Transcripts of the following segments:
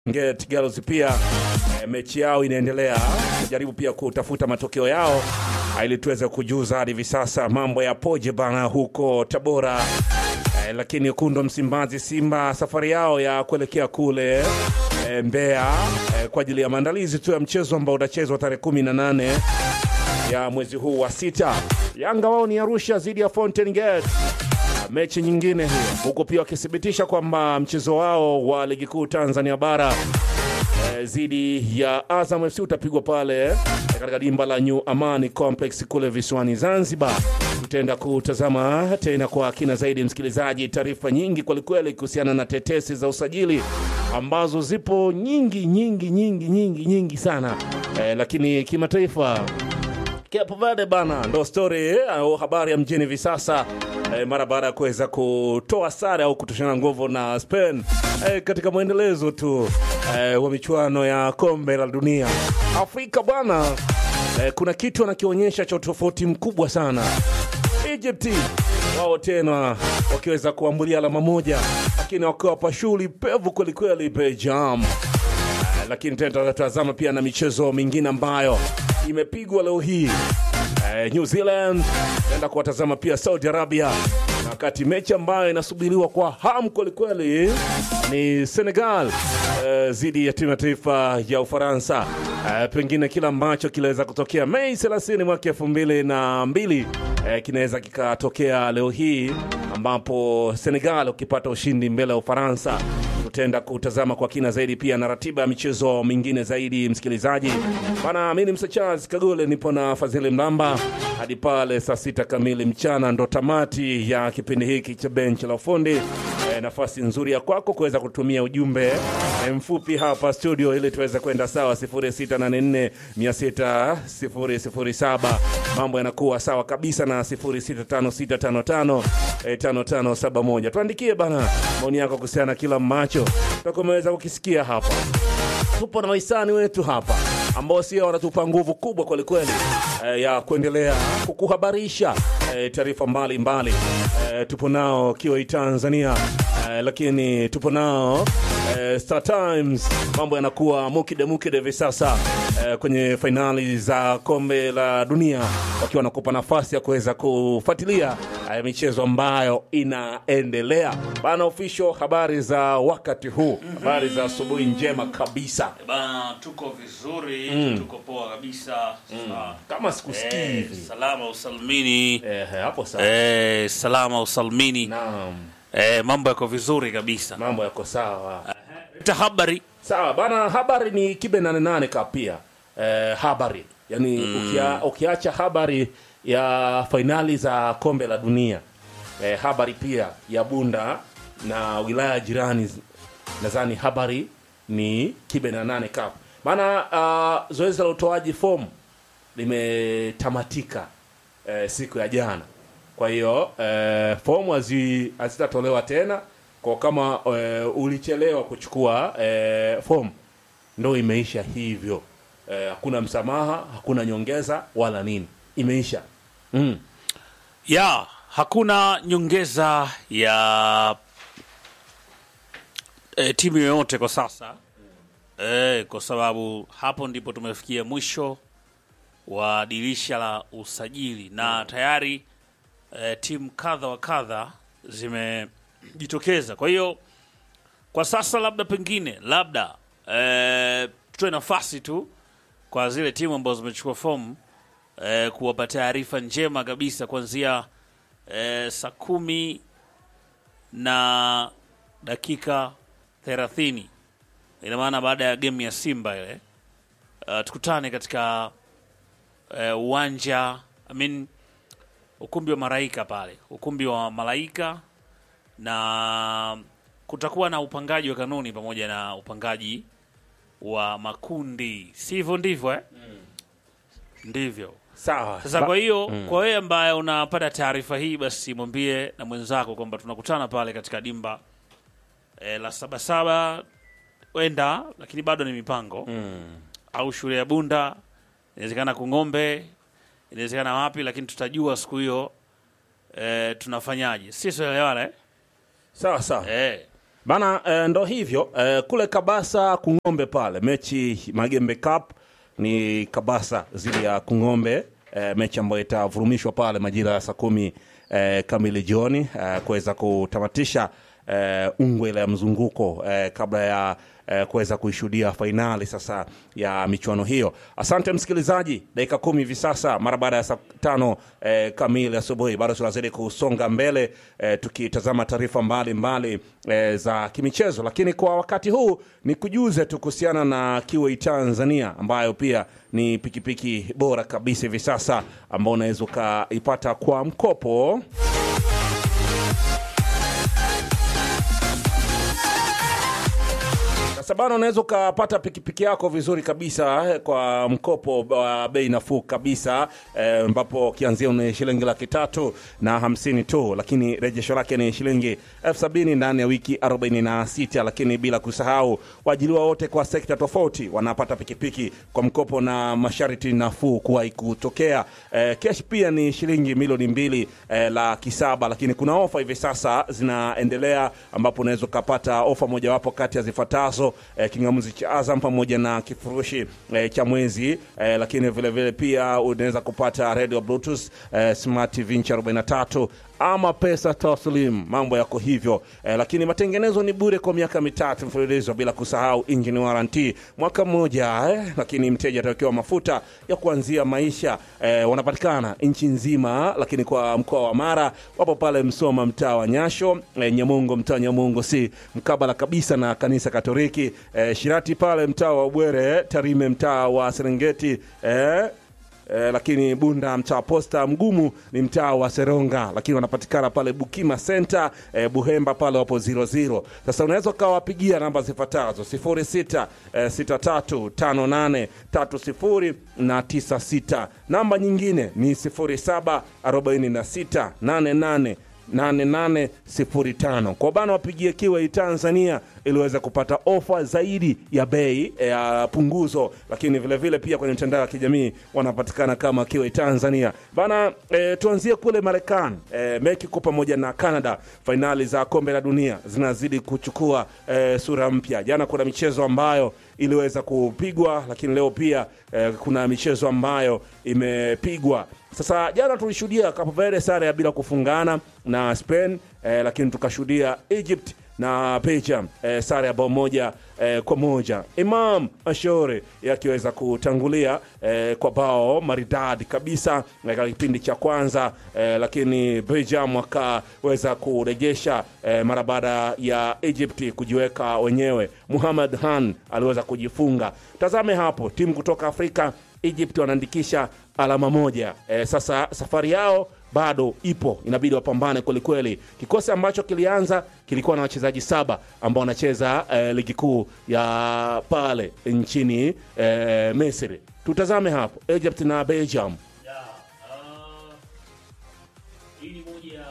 Get Girls pia e, mechi yao inaendelea, jaribu pia kutafuta matokeo yao ili tuweze kujuza hadi hivi sasa mambo yapoje bana huko Tabora. E, lakini wekundu Msimbazi Simba safari yao ya kuelekea kule e, Mbeya e, kwa ajili ya maandalizi tu ya mchezo ambao utachezwa tarehe kumi na nane ya mwezi huu wa sita. Yanga wao ni Arusha dhidi ya Fountain Gate mechi nyingine hiyo, huku pia wakithibitisha kwamba mchezo wao wa ligi kuu Tanzania bara dhidi ya Azam FC utapigwa pale eh, katika dimba la New Amani Complex kule visiwani Zanzibar. Tutaenda kutazama tena kwa kina zaidi, msikilizaji, taarifa nyingi kwelikweli kuhusiana na tetesi za usajili ambazo zipo nyingi nyingi nyingi nyingi nyingi sana eh, lakini kimataifa Cape Verde bana, ndo story eh, au habari ya mjini hivi sasa eh, mara baada ya kuweza kutoa sare au kutoshana nguvu na Spain eh, katika mwendelezo tu eh, wa michuano ya kombe la dunia Afrika bwana eh, kuna kitu anakionyesha cha utofauti mkubwa sana. Egypt wao tena wakiweza kuambulia alama moja, lakini wakiwapa shughuli pevu kwelikweli Belgium. Eh, lakini tena tutatazama pia na michezo mingine ambayo imepigwa leo hii eh, New Zealand naenda kuwatazama pia Saudi Arabia, na wakati mechi ambayo inasubiriwa kwa hamu kwelikweli ni Senegal dhidi ya timu ya taifa ya Ufaransa. Eh, pengine kila ambacho kinaweza kutokea Mei 30 mwaka elfu mbili na mbili eh, kinaweza kikatokea leo hii ambapo Senegal ukipata ushindi mbele ya Ufaransa tutaenda kutazama kwa kina zaidi pia na ratiba ya michezo mingine zaidi, msikilizaji bana. Mi ni Msa Charles Kagole, nipo na Fadhili Mlamba hadi pale saa sita kamili mchana, ndo tamati ya kipindi hiki cha benchi la ufundi. E, nafasi nzuri ya kwako kuweza kutumia ujumbe e, mfupi hapa studio ili tuweze kwenda sawa 0684 600 mambo yanakuwa sawa kabisa na 065655 e, 5571 tuandikie bana maoni yako kuhusiana na kila macho tutakuwa umeweza kukisikia hapa. Tupo na wahisani wetu hapa ambao sio wanatupa nguvu kubwa kwelikweli e, ya kuendelea kukuhabarisha e, taarifa mbalimbali e, tupo nao Kioi Tanzania e, lakini tupo nao e, Star Times. Mambo yanakuwa mukide mukide hivi sasa e, kwenye fainali za kombe la dunia, wakiwa wanakupa nafasi ya kuweza kufuatilia e, michezo ambayo inaendelea bana. Official, habari za wakati huu, habari za asubuhi njema kabisa. Bana, tuko vizuri, tuko poa kabisa. Sa- Kama sikusikii eh, hivi salama usalmini. eh, hapo sawa. Eh, salama usalmini. Naam, Eh, mambo yako vizuri kabisa. mambo yako sawa. Leta habari. Sawa bana, habari ni kibe nane nane ka pia eh, habari yani ukia, ukiacha habari ya fainali za kombe la dunia eh, habari pia ya Bunda na wilaya jirani, nadhani habari ni kibe na nane cup maana uh, zoezi la utoaji fomu limetamatika eh, siku ya jana. Kwa hiyo eh, fomu hazi- hazitatolewa tena kwa kama eh, ulichelewa kuchukua eh, fomu ndo imeisha hivyo. Eh, hakuna msamaha, hakuna nyongeza wala nini, imeisha mm. Ya, hakuna nyongeza ya e, timu yoyote kwa sasa e, kwa sababu hapo ndipo tumefikia mwisho wa dirisha la usajili na tayari e, timu kadha wa kadha zimejitokeza. Kwa hiyo kwa sasa labda pengine labda e, tutoe nafasi tu kwa zile timu ambazo zimechukua fomu eh, kuwapa taarifa njema kabisa kuanzia eh, saa kumi na dakika thelathini ina maana baada ya gemu ya Simba ile uh, tukutane katika eh, uwanja I mean, ukumbi wa Malaika pale, ukumbi wa Malaika, na kutakuwa na upangaji wa kanuni pamoja na upangaji wa makundi, sivyo? Ndivyo eh? Ndivyo. Sawa Sasa Ba- kwa hiyo kwa wewe ambaye unapata taarifa hii, basi mwambie na mwenzako kwamba tunakutana pale katika dimba e, la Sabasaba wenda, lakini bado ni mipango au shule ya Bunda, inawezekana Kung'ombe, inawezekana wapi, lakini tutajua siku hiyo e, tunafanyaje. Sisi tunaelewana eh? sawa sawa Eh. Bana eh, ndo hivyo eh, kule Kabasa Kung'ombe pale mechi Magembe Cup ni Kabasa dhidi ya Kung'ombe eh, mechi ambayo itavurumishwa pale majira ya saa kumi eh, kamili jioni eh, kuweza kutamatisha eh, ungwe ile ya mzunguko eh, kabla ya eh, kuweza kuishuhudia fainali sasa ya michuano hiyo. Asante msikilizaji, dakika kumi hivi sasa mara baada ya saa tano eh, kamili asubuhi, bado tunazidi kusonga mbele eh, tukitazama taarifa mbalimbali eh, za kimichezo, lakini kwa wakati huu ni kujuze tu kuhusiana na Kiwei Tanzania ambayo pia ni pikipiki bora kabisa hivi sasa ambao unaweza ukaipata kwa mkopo Sasa bana, unaweza ukapata pikipiki yako vizuri kabisa eh, kwa mkopo wa bei nafuu kabisa eh, ambapo kianzia ni shilingi laki tatu na hamsini tu, lakini rejesho lake ni shilingi elfu sabini ndani ya wiki 46, lakini bila kusahau waajiriwa wote kwa sekta tofauti wanapata pikipiki kwa mkopo na masharti nafuu kuwahi kutokea. Eh, kesh pia ni shilingi milioni mbili eh, laki saba, lakini kuna ofa hivi sasa zinaendelea ambapo unaweza ukapata ofa mojawapo kati ya zifuatazo eh, kingamuzi cha Azam pamoja na kifurushi eh, cha mwezi eh, lakini vile vile pia unaweza kupata radio bluetooth eh, smart TV inchi 43 ama pesa taslim, mambo yako hivyo eh, lakini matengenezo ni bure kwa miaka mitatu mfululizo, bila kusahau engine warranty mwaka mmoja eh, lakini mteja atawekewa mafuta ya kuanzia maisha eh, wanapatikana nchi nzima, lakini kwa mkoa wa Mara wapo pale Msoma, mtaa wa Nyasho eh, Nyamongo, mtaa Nyamongo si mkabala kabisa na kanisa Katoliki eh, Shirati pale mtaa wa Bwere, Tarime mtaa wa Serengeti eh, Eh, lakini Bunda mtaa wa Posta, Mgumu ni mtaa wa Seronga, lakini wanapatikana pale Bukima Center eh, Buhemba pale wapo 00. Sasa unaweza ukawapigia namba zifuatazo 06 eh, 63 58 30 na 96. Namba nyingine ni 07 46 88 8805 kwa bana wapigie Kiwei Tanzania ili uweze kupata ofa zaidi ya bei ya punguzo, lakini vile vile pia kwenye mitandao ya kijamii wanapatikana kama Kiwei Tanzania bana. E, tuanzie kule Marekani. E, Mexico pamoja na Canada, fainali za kombe la dunia zinazidi kuchukua e, sura mpya. Jana kuna michezo ambayo iliweza kupigwa, lakini leo pia e, kuna michezo ambayo imepigwa. Sasa jana tulishuhudia Cape Verde sare ya bila kufungana na Spain eh, lakini tukashuhudia Egypt na Belgium eh, sare ya bao moja eh, kwa moja. Imam Ashore yakiweza kutangulia eh, kwa bao maridadi kabisa katika kipindi cha kwanza eh, lakini Belgium wakaweza kurejesha eh, mara baada ya Egypt kujiweka wenyewe. Muhammad Han aliweza kujifunga. Tazame hapo timu kutoka Afrika Egypt wanaandikisha alama moja. E, sasa safari yao bado ipo, inabidi wapambane kwelikweli. Kikosi ambacho kilianza kilikuwa na wachezaji saba ambao wanacheza e, ligi kuu ya pale nchini e, Misri. Tutazame hapo Egypt na Belgium. Yeah, uh, hii ni moja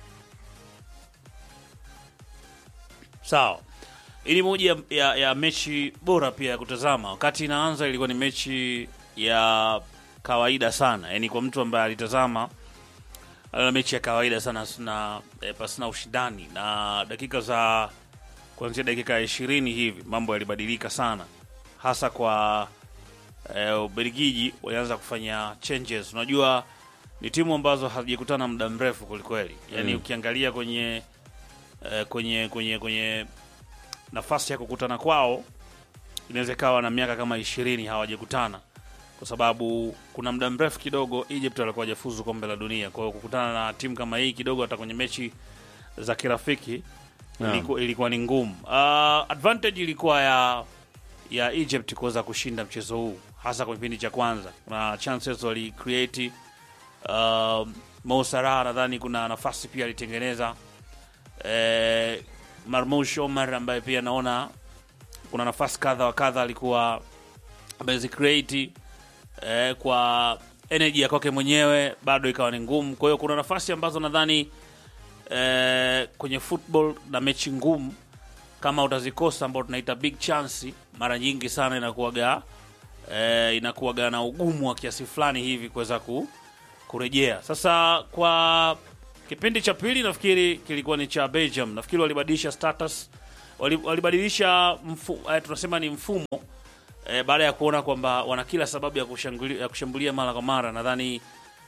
sawa. Hii ni moja ya, ya mechi bora pia ya kutazama. Wakati inaanza ilikuwa ni mechi ya kawaida sana, yaani kwa mtu ambaye alitazama aliona mechi ya kawaida sana na e, pasina ushindani, na dakika za kuanzia dakika ya ishirini hivi mambo yalibadilika sana, hasa kwa e, Ubelgiji walianza kufanya changes. Unajua ni timu ambazo hazijakutana muda mrefu kwelikweli, yaani ukiangalia kwenye e, kwenye kwenye kwenye nafasi ya kukutana kwao inaweza ikawa na miaka kama ishirini hawajakutana kwa sababu kuna muda mrefu kidogo Egypt walikuwa hawajafuzu kombe la dunia. Kwa hiyo kukutana na timu kama hii kidogo, hata kwenye mechi za kirafiki Yeah. ilikuwa, ilikuwa ni ngumu. Uh, advantage ilikuwa ya ya Egypt kuweza kushinda mchezo huu, hasa kwa kipindi cha kwanza. Kuna chances wali create uh, Mo Salah nadhani kuna nafasi pia alitengeneza eh, Marmoush Omar ambaye pia naona kuna nafasi kadha wa kadha alikuwa amezicreate eh, kwa energy ya kwake mwenyewe bado ikawa ni ngumu. Kwa hiyo kuna nafasi ambazo nadhani eh, kwenye football na mechi ngumu kama utazikosa, ambao tunaita big chance, mara nyingi sana inakuwaga eh, inakuwaga na ugumu wa kiasi fulani hivi kuweza ku, kurejea. Sasa kwa kipindi cha pili nafikiri kilikuwa ni cha Belgium, nafikiri walibadilisha status wali- walibadilisha mfu, eh, tunasema ni mfumo eh, baada ya kuona kwamba wana kila sababu ya kushambulia, ya kushambulia mara kwa mara. Nadhani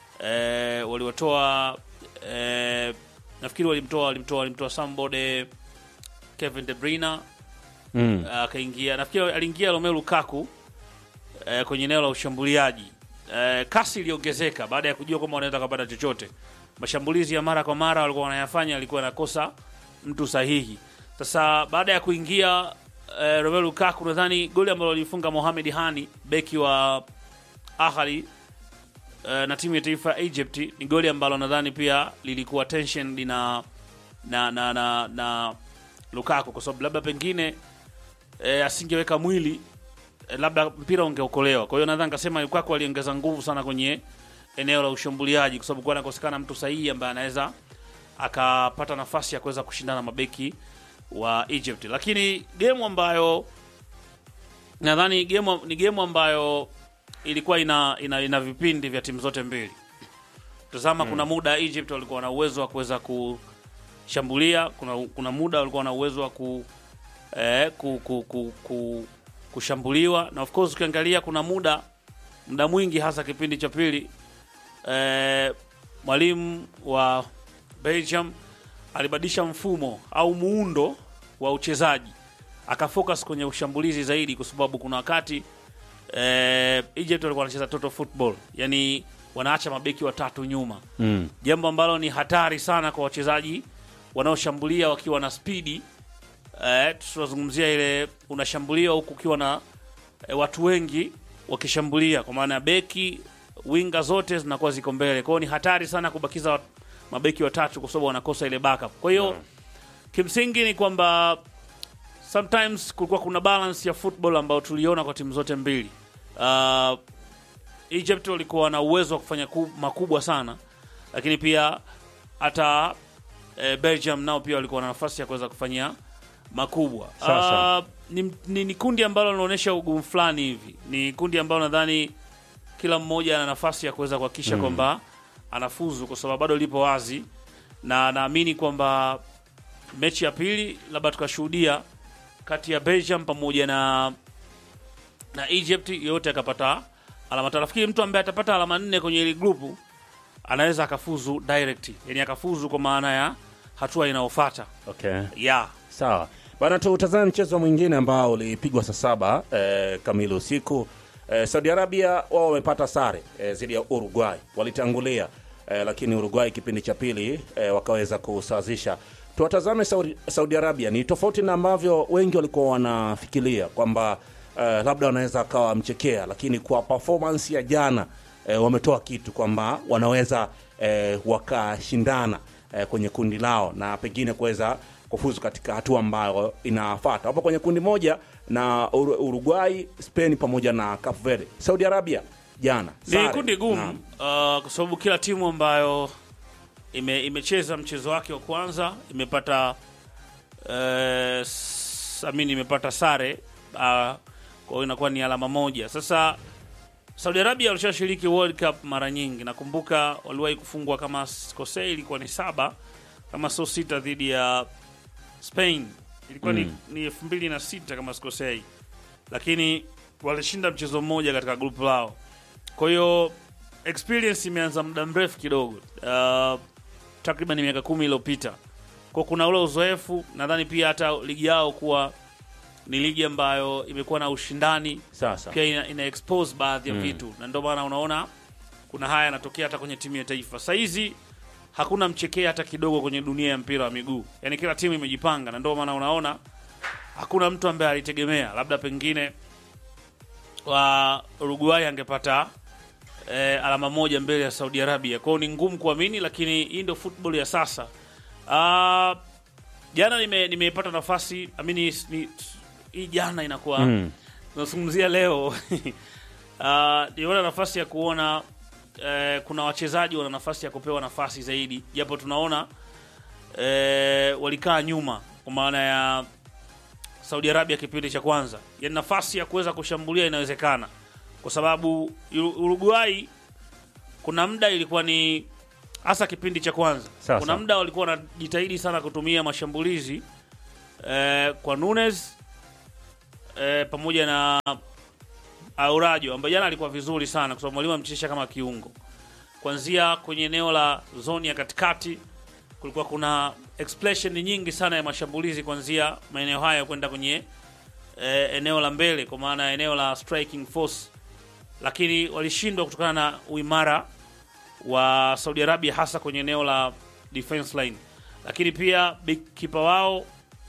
eh, waliwatoa eh, nafikiri walimtoa walimtoa walimtoa Sambode Kevin De Bruyne Mm. akaingia nafikiri aliingia Romelu Lukaku eh, kwenye eneo la ushambuliaji eh, kasi iliongezeka baada ya kujua kwamba wanaweza kupata chochote. Mashambulizi ya mara kwa mara walikuwa wanayafanya, alikuwa anakosa mtu sahihi. Sasa baada ya kuingia eh, Romelu Lukaku, nadhani goli ambalo lilifunga Mohamed Hani beki wa Ahli eh, na timu ya taifa ya Egypt ni goli ambalo nadhani pia lilikuwa tension lina na na na, na Lukaku kwa sababu labda pengine e, asingeweka mwili e, labda mpira ungeokolewa. Kwa hiyo nadhani nikasema Lukaku aliongeza nguvu sana kwenye eneo la ushambuliaji, kwa sababu kwa anakosekana mtu sahihi ambaye anaweza akapata nafasi ya kuweza kushindana na mabeki wa Egypt. Lakini game ambayo nadhani game ni game ambayo ilikuwa ina, ina, ina vipindi vya timu zote mbili. Tazama, kuna muda Egypt walikuwa na uwezo wa kuweza kushambulia, kuna, kuna muda walikuwa na uwezo wa ku, eh, ku, ku, ku, ku, kushambuliwa na of course ukiangalia kuna muda muda mwingi hasa kipindi cha pili eh, mwalimu wa Belgium alibadilisha mfumo au muundo wa uchezaji akafocus kwenye ushambulizi zaidi, kwa sababu kuna wakati eh, Egypt walikuwa wanacheza total football, yani wanaacha mabeki watatu nyuma Mm. jambo ambalo ni hatari sana kwa wachezaji wanaoshambulia wakiwa na spidi eh, tunazungumzia ile unashambulia huku ukiwa na eh, watu wengi wakishambulia, kwa maana ya beki winga zote zinakuwa ziko mbele. Kwa hiyo ni hatari sana kubakiza wat- mabeki watatu, kwa sababu wanakosa ile backup. Kwa hiyo kimsingi ni kwamba sometimes kulikuwa kuna balance ya football ambayo tuliona kwa timu zote mbili. Uh, Egypt walikuwa na uwezo wa kufanya ku- makubwa sana, lakini pia hata eh, Belgium nao pia walikuwa na nafasi ya kuweza kufanyia makubwa. Sasa. Ah, ni, ni, ni kundi ambalo linaonyesha ugumu fulani hivi. Ni kundi ambalo nadhani kila mmoja ana nafasi ya kuweza kuhakikisha kwamba anafuzu, kwa sababu bado lipo wazi, na naamini kwamba mechi ya pili labda tukashuhudia kati ya Belgium pamoja na na Egypt yote akapata alama tatu. Nafikiri mtu ambaye atapata alama nne kwenye ile grupu anaweza akafuzu direct, yani akafuzu kwa maana ya hatua inayofuata Okay. yeah. Sawa bana, tutazame mchezo mwingine ambao ulipigwa saa saba eh, kamili usiku. Eh, Saudi Arabia wao wamepata sare eh, dhidi ya Uruguay, walitangulia eh, lakini Uruguay kipindi cha pili eh, wakaweza kusawazisha. Tuwatazame Saudi, Saudi Arabia. Ni tofauti na ambavyo wengi walikuwa wanafikiria kwamba eh, labda wanaweza akawa mchekea, lakini kwa performance ya jana eh, wametoa kitu kwamba wanaweza eh, wakashindana eh, kwenye kundi lao na pengine kuweza kufuzu katika hatua ambayo inafuata. Wapo kwenye kundi moja na Ur- Uruguay, Spain pamoja na Cape Verde. Saudi Arabia jana Ni sare. kundi gumu Naam. uh, kwa sababu kila timu ambayo ime, imecheza mchezo wake wa kwanza imepata uh, amini imepata sare uh, kwa hiyo inakuwa ni alama moja. Sasa Saudi Arabia walishashiriki World Cup mara nyingi, nakumbuka waliwahi kufungwa kama sikosei, ilikuwa ni saba kama sio sita dhidi ya Spain, ilikuwa Mm. ni, ni elfu mbili na sita kama sikosei, lakini walishinda mchezo mmoja katika grupu lao. Kwa hiyo experience imeanza muda mrefu kidogo, uh, takriban miaka kumi iliyopita. Kwa kuna ule uzoefu, nadhani pia hata ligi yao kuwa ni ligi ambayo imekuwa na ushindani Sasa pia ina, ina expose baadhi ya vitu na ndio maana unaona kuna haya yanatokea hata kwenye timu ya taifa. Saa hizi hakuna mchekea hata kidogo kwenye dunia ya mpira wa miguu, yaani kila timu imejipanga, na ndio maana unaona hakuna mtu ambaye alitegemea labda pengine wa Uruguay angepata eh, alama moja mbele ya Saudi Arabia. Kwao ni ngumu kuamini, lakini hii ndio football ya sasa. Ah, jana nime- nimepata nafasi amini ni, hii jana inakuwa Mm. tunazungumzia leo uh, niona nafasi ya kuona eh, kuna wachezaji wana nafasi ya kupewa nafasi zaidi, japo tunaona eh, walikaa nyuma kwa maana ya Saudi Arabia kipindi cha kwanza, yani nafasi ya kuweza kushambulia inawezekana, kwa sababu Uru- Uruguay kuna muda ilikuwa ni hasa kipindi cha kwanza, Sasa. kuna muda walikuwa wanajitahidi sana kutumia mashambulizi eh, kwa Nunes eh, pamoja na Aurajo ambaye jana alikuwa vizuri sana kwa sababu mwalimu amchezesha kama kiungo. Kuanzia kwenye eneo la zoni ya katikati kulikuwa kuna explosion nyingi sana ya mashambulizi kuanzia maeneo haya kwenda kwenye eh, eneo la mbele kwa maana ya eneo la striking force, lakini walishindwa kutokana na uimara wa Saudi Arabia hasa kwenye eneo la defense line, lakini pia big keeper wao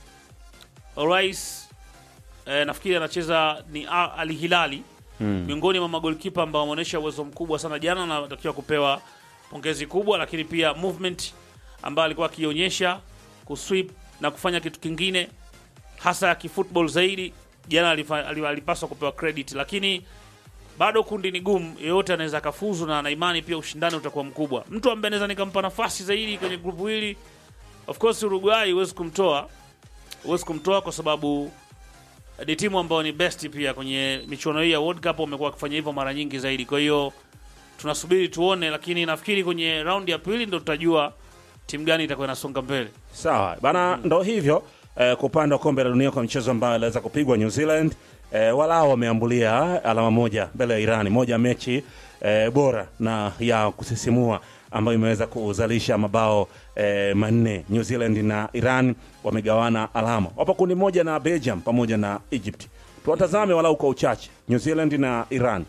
Rais eh, nafikiri anacheza ni A- Al Hilali Mm. miongoni mwa magolkipa ambao wameonyesha uwezo mkubwa sana jana, na anatakiwa kupewa pongezi kubwa, lakini pia movement ambayo alikuwa akionyesha kusweep na kufanya kitu kingine hasa ya kifootball zaidi jana, alifa- ali- alipaswa kupewa credit, lakini bado kundi ni gumu, yeyote anaweza akafuzu, na na imani pia ushindani utakuwa mkubwa. Mtu ambaye anaweza nikampa nafasi zaidi kwenye grupu hili, of course Uruguay huwezi kumtoa, huwezi kumtoa kwa sababu ni timu ambayo ni best pia kwenye michuano hii ya World Cup, wamekuwa wakifanya hivyo mara nyingi zaidi. Kwa hiyo tunasubiri tuone, lakini nafikiri kwenye raundi ya pili ndo tutajua timu gani itakuwa inasonga mbele. Sawa bana, ndo hivyo eh, kwa upande wa kombe la dunia kwa mchezo ambayo aliweza kupigwa New Zealand eh, walao wameambulia alama moja mbele ya Irani, moja ya mechi eh, bora na ya kusisimua ambayo imeweza kuzalisha mabao eh, manne. New Zealand na Iran wamegawana alama, wapo kundi moja na Belgium pamoja na Egypt. Tuwatazame walau kwa uchache New Zealand na Iran.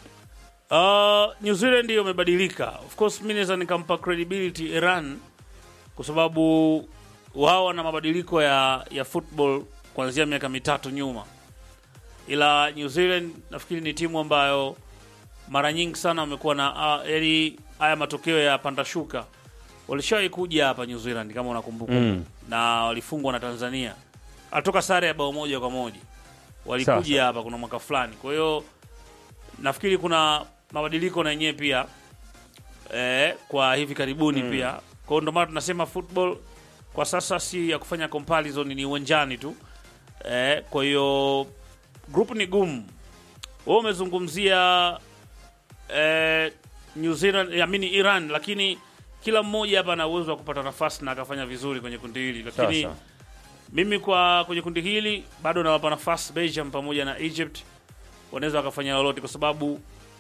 Uh, New Zealand hiyo imebadilika. Of course mimi naweza nikampa credibility Iran kwa sababu wao wana mabadiliko ya ya football kuanzia miaka mitatu nyuma, ila New Zealand nafikiri ni timu ambayo mara nyingi sana wamekuwa na uh, yani haya matokeo ya panda shuka. Walishawahi kuja hapa New Zealand kama unakumbuka, Mm. na walifungwa na Tanzania, alitoka sare ya bao moja kwa moja, Sawa, walikuja hapa kuna mwaka fulani. Kwa hiyo nafikiri kuna mabadiliko na yenyewe pia eh, kwa hivi karibuni pia. Kwa hiyo ndio maana tunasema football kwa sasa si ya kufanya comparison, ni uwanjani tu eh, kwa hiyo group ni gumu. Wewe umezungumzia eh, New Zealand, I mean Iran, lakini kila mmoja hapa ana uwezo wa kupata nafasi na akafanya vizuri kwenye kundi hili, lakini Sasa mimi kwa kwenye kundi hili bado nawapa nafasi Belgium pamoja na Egypt, wanaweza wakafanya lolote kwa sababu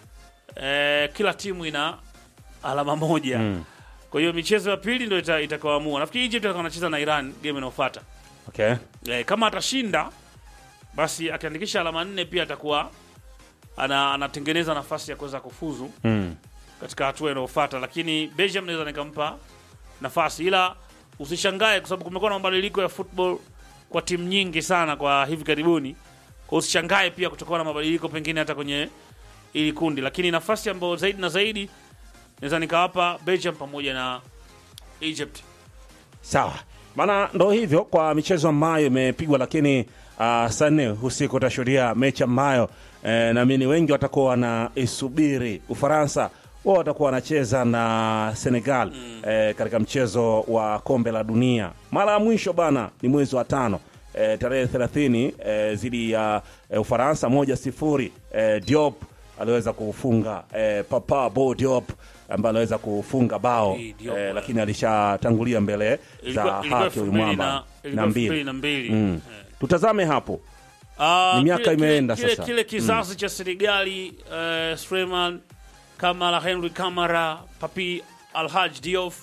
eh, kila timu ina alama moja Mm. kwa hiyo michezo ya pili ndio ita- itakaoamua. Nafikiri Egypt atakuwa anacheza na Iran game inayofuata. okay. Eh, kama atashinda basi akiandikisha alama nne pia atakuwa ana, anatengeneza nafasi ya kuweza kufuzu mm. katika hatua inayofuata, lakini Belgium naweza nikampa nafasi, ila usishangae kwa sababu kumekuwa na mabadiliko ya football kwa timu nyingi sana kwa hivi karibuni. Kwa usishangae pia kutokana na mabadiliko pengine hata kwenye ili kundi, lakini nafasi ambayo zaidi na zaidi naweza nikawapa Belgium pamoja na Egypt. Sawa maana ndo hivyo kwa michezo ambayo imepigwa, lakini uh, saa nne usiku utashuhudia mechi ambayo eh, naamini wengi watakuwa wanaisubiri. Ufaransa wao watakuwa wanacheza na Senegal eh, katika mchezo wa kombe la dunia. Mara ya mwisho bana ni mwezi wa tano eh, tarehe 30 eh, zidi ya eh, Ufaransa moja sifuri eh, Diop aliweza kufunga eh, Papa Bo Diop ambaye aliweza kufunga bao Eh, Diop, eh, eh. lakini alishatangulia mbele za Ilikuwa- ilikuwa haki elfu mbili ulimwamba na- na ilikuwa elfu mbili mbili. na mbili. Mm. Eh. Tutazame hapo Ah, Ni miaka kile- kile- imeenda kile, sasa. Kile kizazi cha Senegali uh, Suleiman Kamara, Henry Kamara, Papi Alhaj Diop,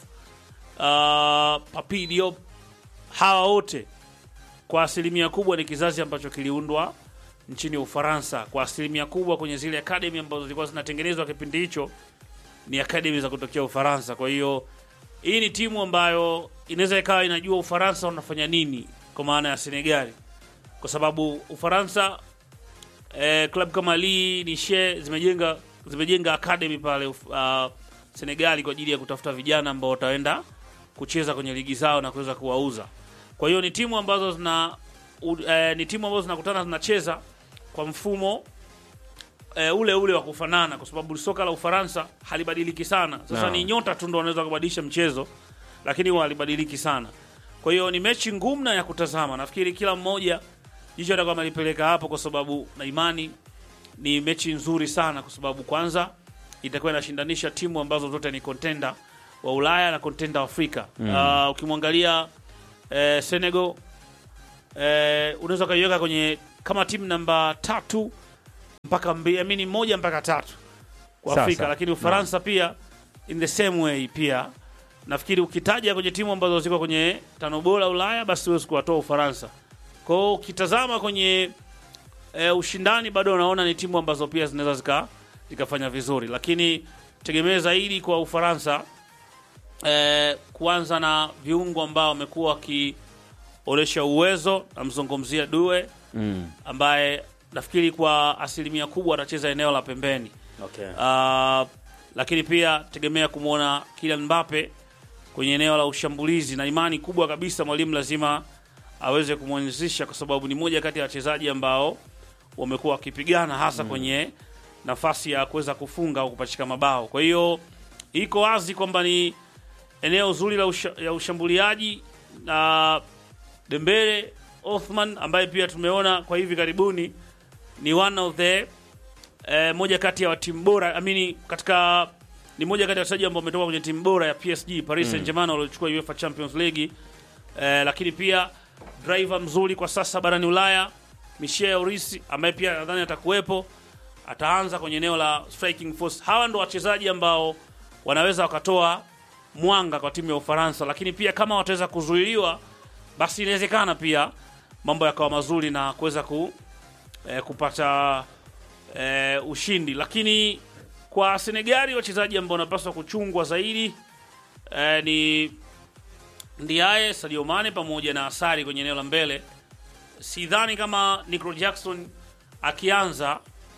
uh, Papi Diop, hawa wote kwa asilimia kubwa ni kizazi ambacho kiliundwa nchini Ufaransa. Kwa asilimia kubwa kwenye zile academy ambazo zilikuwa zinatengenezwa kipindi hicho ni academy za kutokea Ufaransa. Kwa hiyo hii ni timu ambayo inaweza ikawa inajua Ufaransa unafanya nini, kwa maana ya Senegali kwa sababu Ufaransa eh, klabu kama Lille Nice zimejenga zimejenga academy pale uh, Senegali kwa ajili ya kutafuta vijana ambao wataenda kucheza kwenye ligi zao na kuweza kuwauza. Kwa hiyo ni timu ambazo zina u, eh, ni timu ambazo zinakutana zinacheza kwa mfumo eh, ule ule wa kufanana, kwa sababu soka la Ufaransa halibadiliki sana. Sasa Naam. ni nyota tu ndo wanaweza kubadilisha mchezo, lakini huwa halibadiliki sana. Kwa hiyo ni mechi ngumu na ya kutazama. Nafikiri kila mmoja jicho atakuwa amelipeleka hapo, kwa sababu na imani ni mechi nzuri sana, kwa sababu kwanza itakuwa inashindanisha timu ambazo zote ni contender wa Ulaya na contender wa Afrika. Uh, ukimwangalia eh, Senegal eh, unaweza ukaiweka kwenye kama timu namba tatu mpaka mbili, amini moja mpaka tatu kwa Sasa, Afrika, lakini Ufaransa pia in the same way pia nafikiri ukitaja kwenye timu ambazo ziko kwenye tano bora Ulaya, basi huwezi kuwatoa Ufaransa. Kwa hiyo ukitazama kwenye e, ushindani bado unaona ni timu ambazo pia zinaweza zika zikafanya vizuri, lakini tegemee zaidi kwa Ufaransa e, kuanza na viungo ambao wamekuwa wakionyesha uwezo. Namzungumzia Due Mm. ambaye nafikiri kwa asilimia kubwa atacheza eneo la pembeni. Okay. Uh, lakini pia tegemea kumwona Kylian Mbappe kwenye eneo la ushambulizi, na imani kubwa kabisa mwalimu lazima aweze kumwanzisha, kwa sababu ni moja kati ya wachezaji ambao wamekuwa wakipigana hasa kwenye nafasi ya kuweza kufunga au kupachika mabao. Kwa hiyo iko wazi kwamba ni eneo zuri la usha, ya ushambuliaji na Dembele Othman ambaye pia tumeona kwa hivi karibuni ni one of the eh, moja kati ya timu bora I mean, katika ni moja kati ya wachezaji ambao wametoka kwenye timu bora ya PSG Paris Saint-Germain waliochukua UEFA Champions League eh, lakini pia driver mzuri kwa sasa barani Ulaya Michel Orisi ambaye pia nadhani atakuwepo ataanza kwenye eneo la striking force. Hawa ndo wachezaji ambao wanaweza wakatoa mwanga kwa timu ya Ufaransa, lakini pia kama wataweza kuzuiliwa, basi inawezekana pia mambo yakawa mazuri na kuweza ku, eh, kupata eh, ushindi. Lakini kwa Senegali wachezaji ambao wanapaswa kuchungwa zaidi eh, ni Ndiaye, Sadio Mane pamoja na Asari kwenye eneo la mbele. Sidhani kama Nico Jackson akianza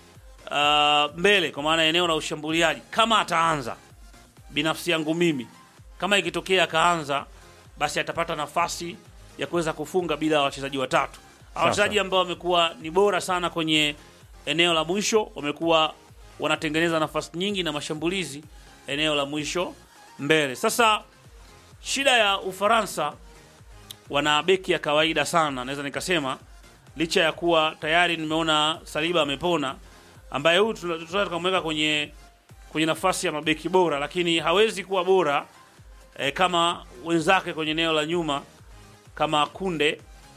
uh, mbele kwa maana ya eneo la ushambuliaji, kama ataanza, binafsi yangu mimi, kama ikitokea akaanza, basi atapata nafasi ya kuweza kufunga bila wachezaji watatu. Hawa Wachezaji ambao wamekuwa ni bora sana kwenye eneo la mwisho, wamekuwa wanatengeneza nafasi nyingi na mashambulizi eneo la mwisho mbele. Sasa shida ya Ufaransa wana beki ya kawaida sana, naweza nikasema, licha ya kuwa tayari nimeona Saliba amepona, ambaye huyu tuna- tunaweza tukamweka kwenye kwenye nafasi ya mabeki bora, lakini hawezi kuwa bora eh, kama wenzake kwenye eneo la nyuma kama Kunde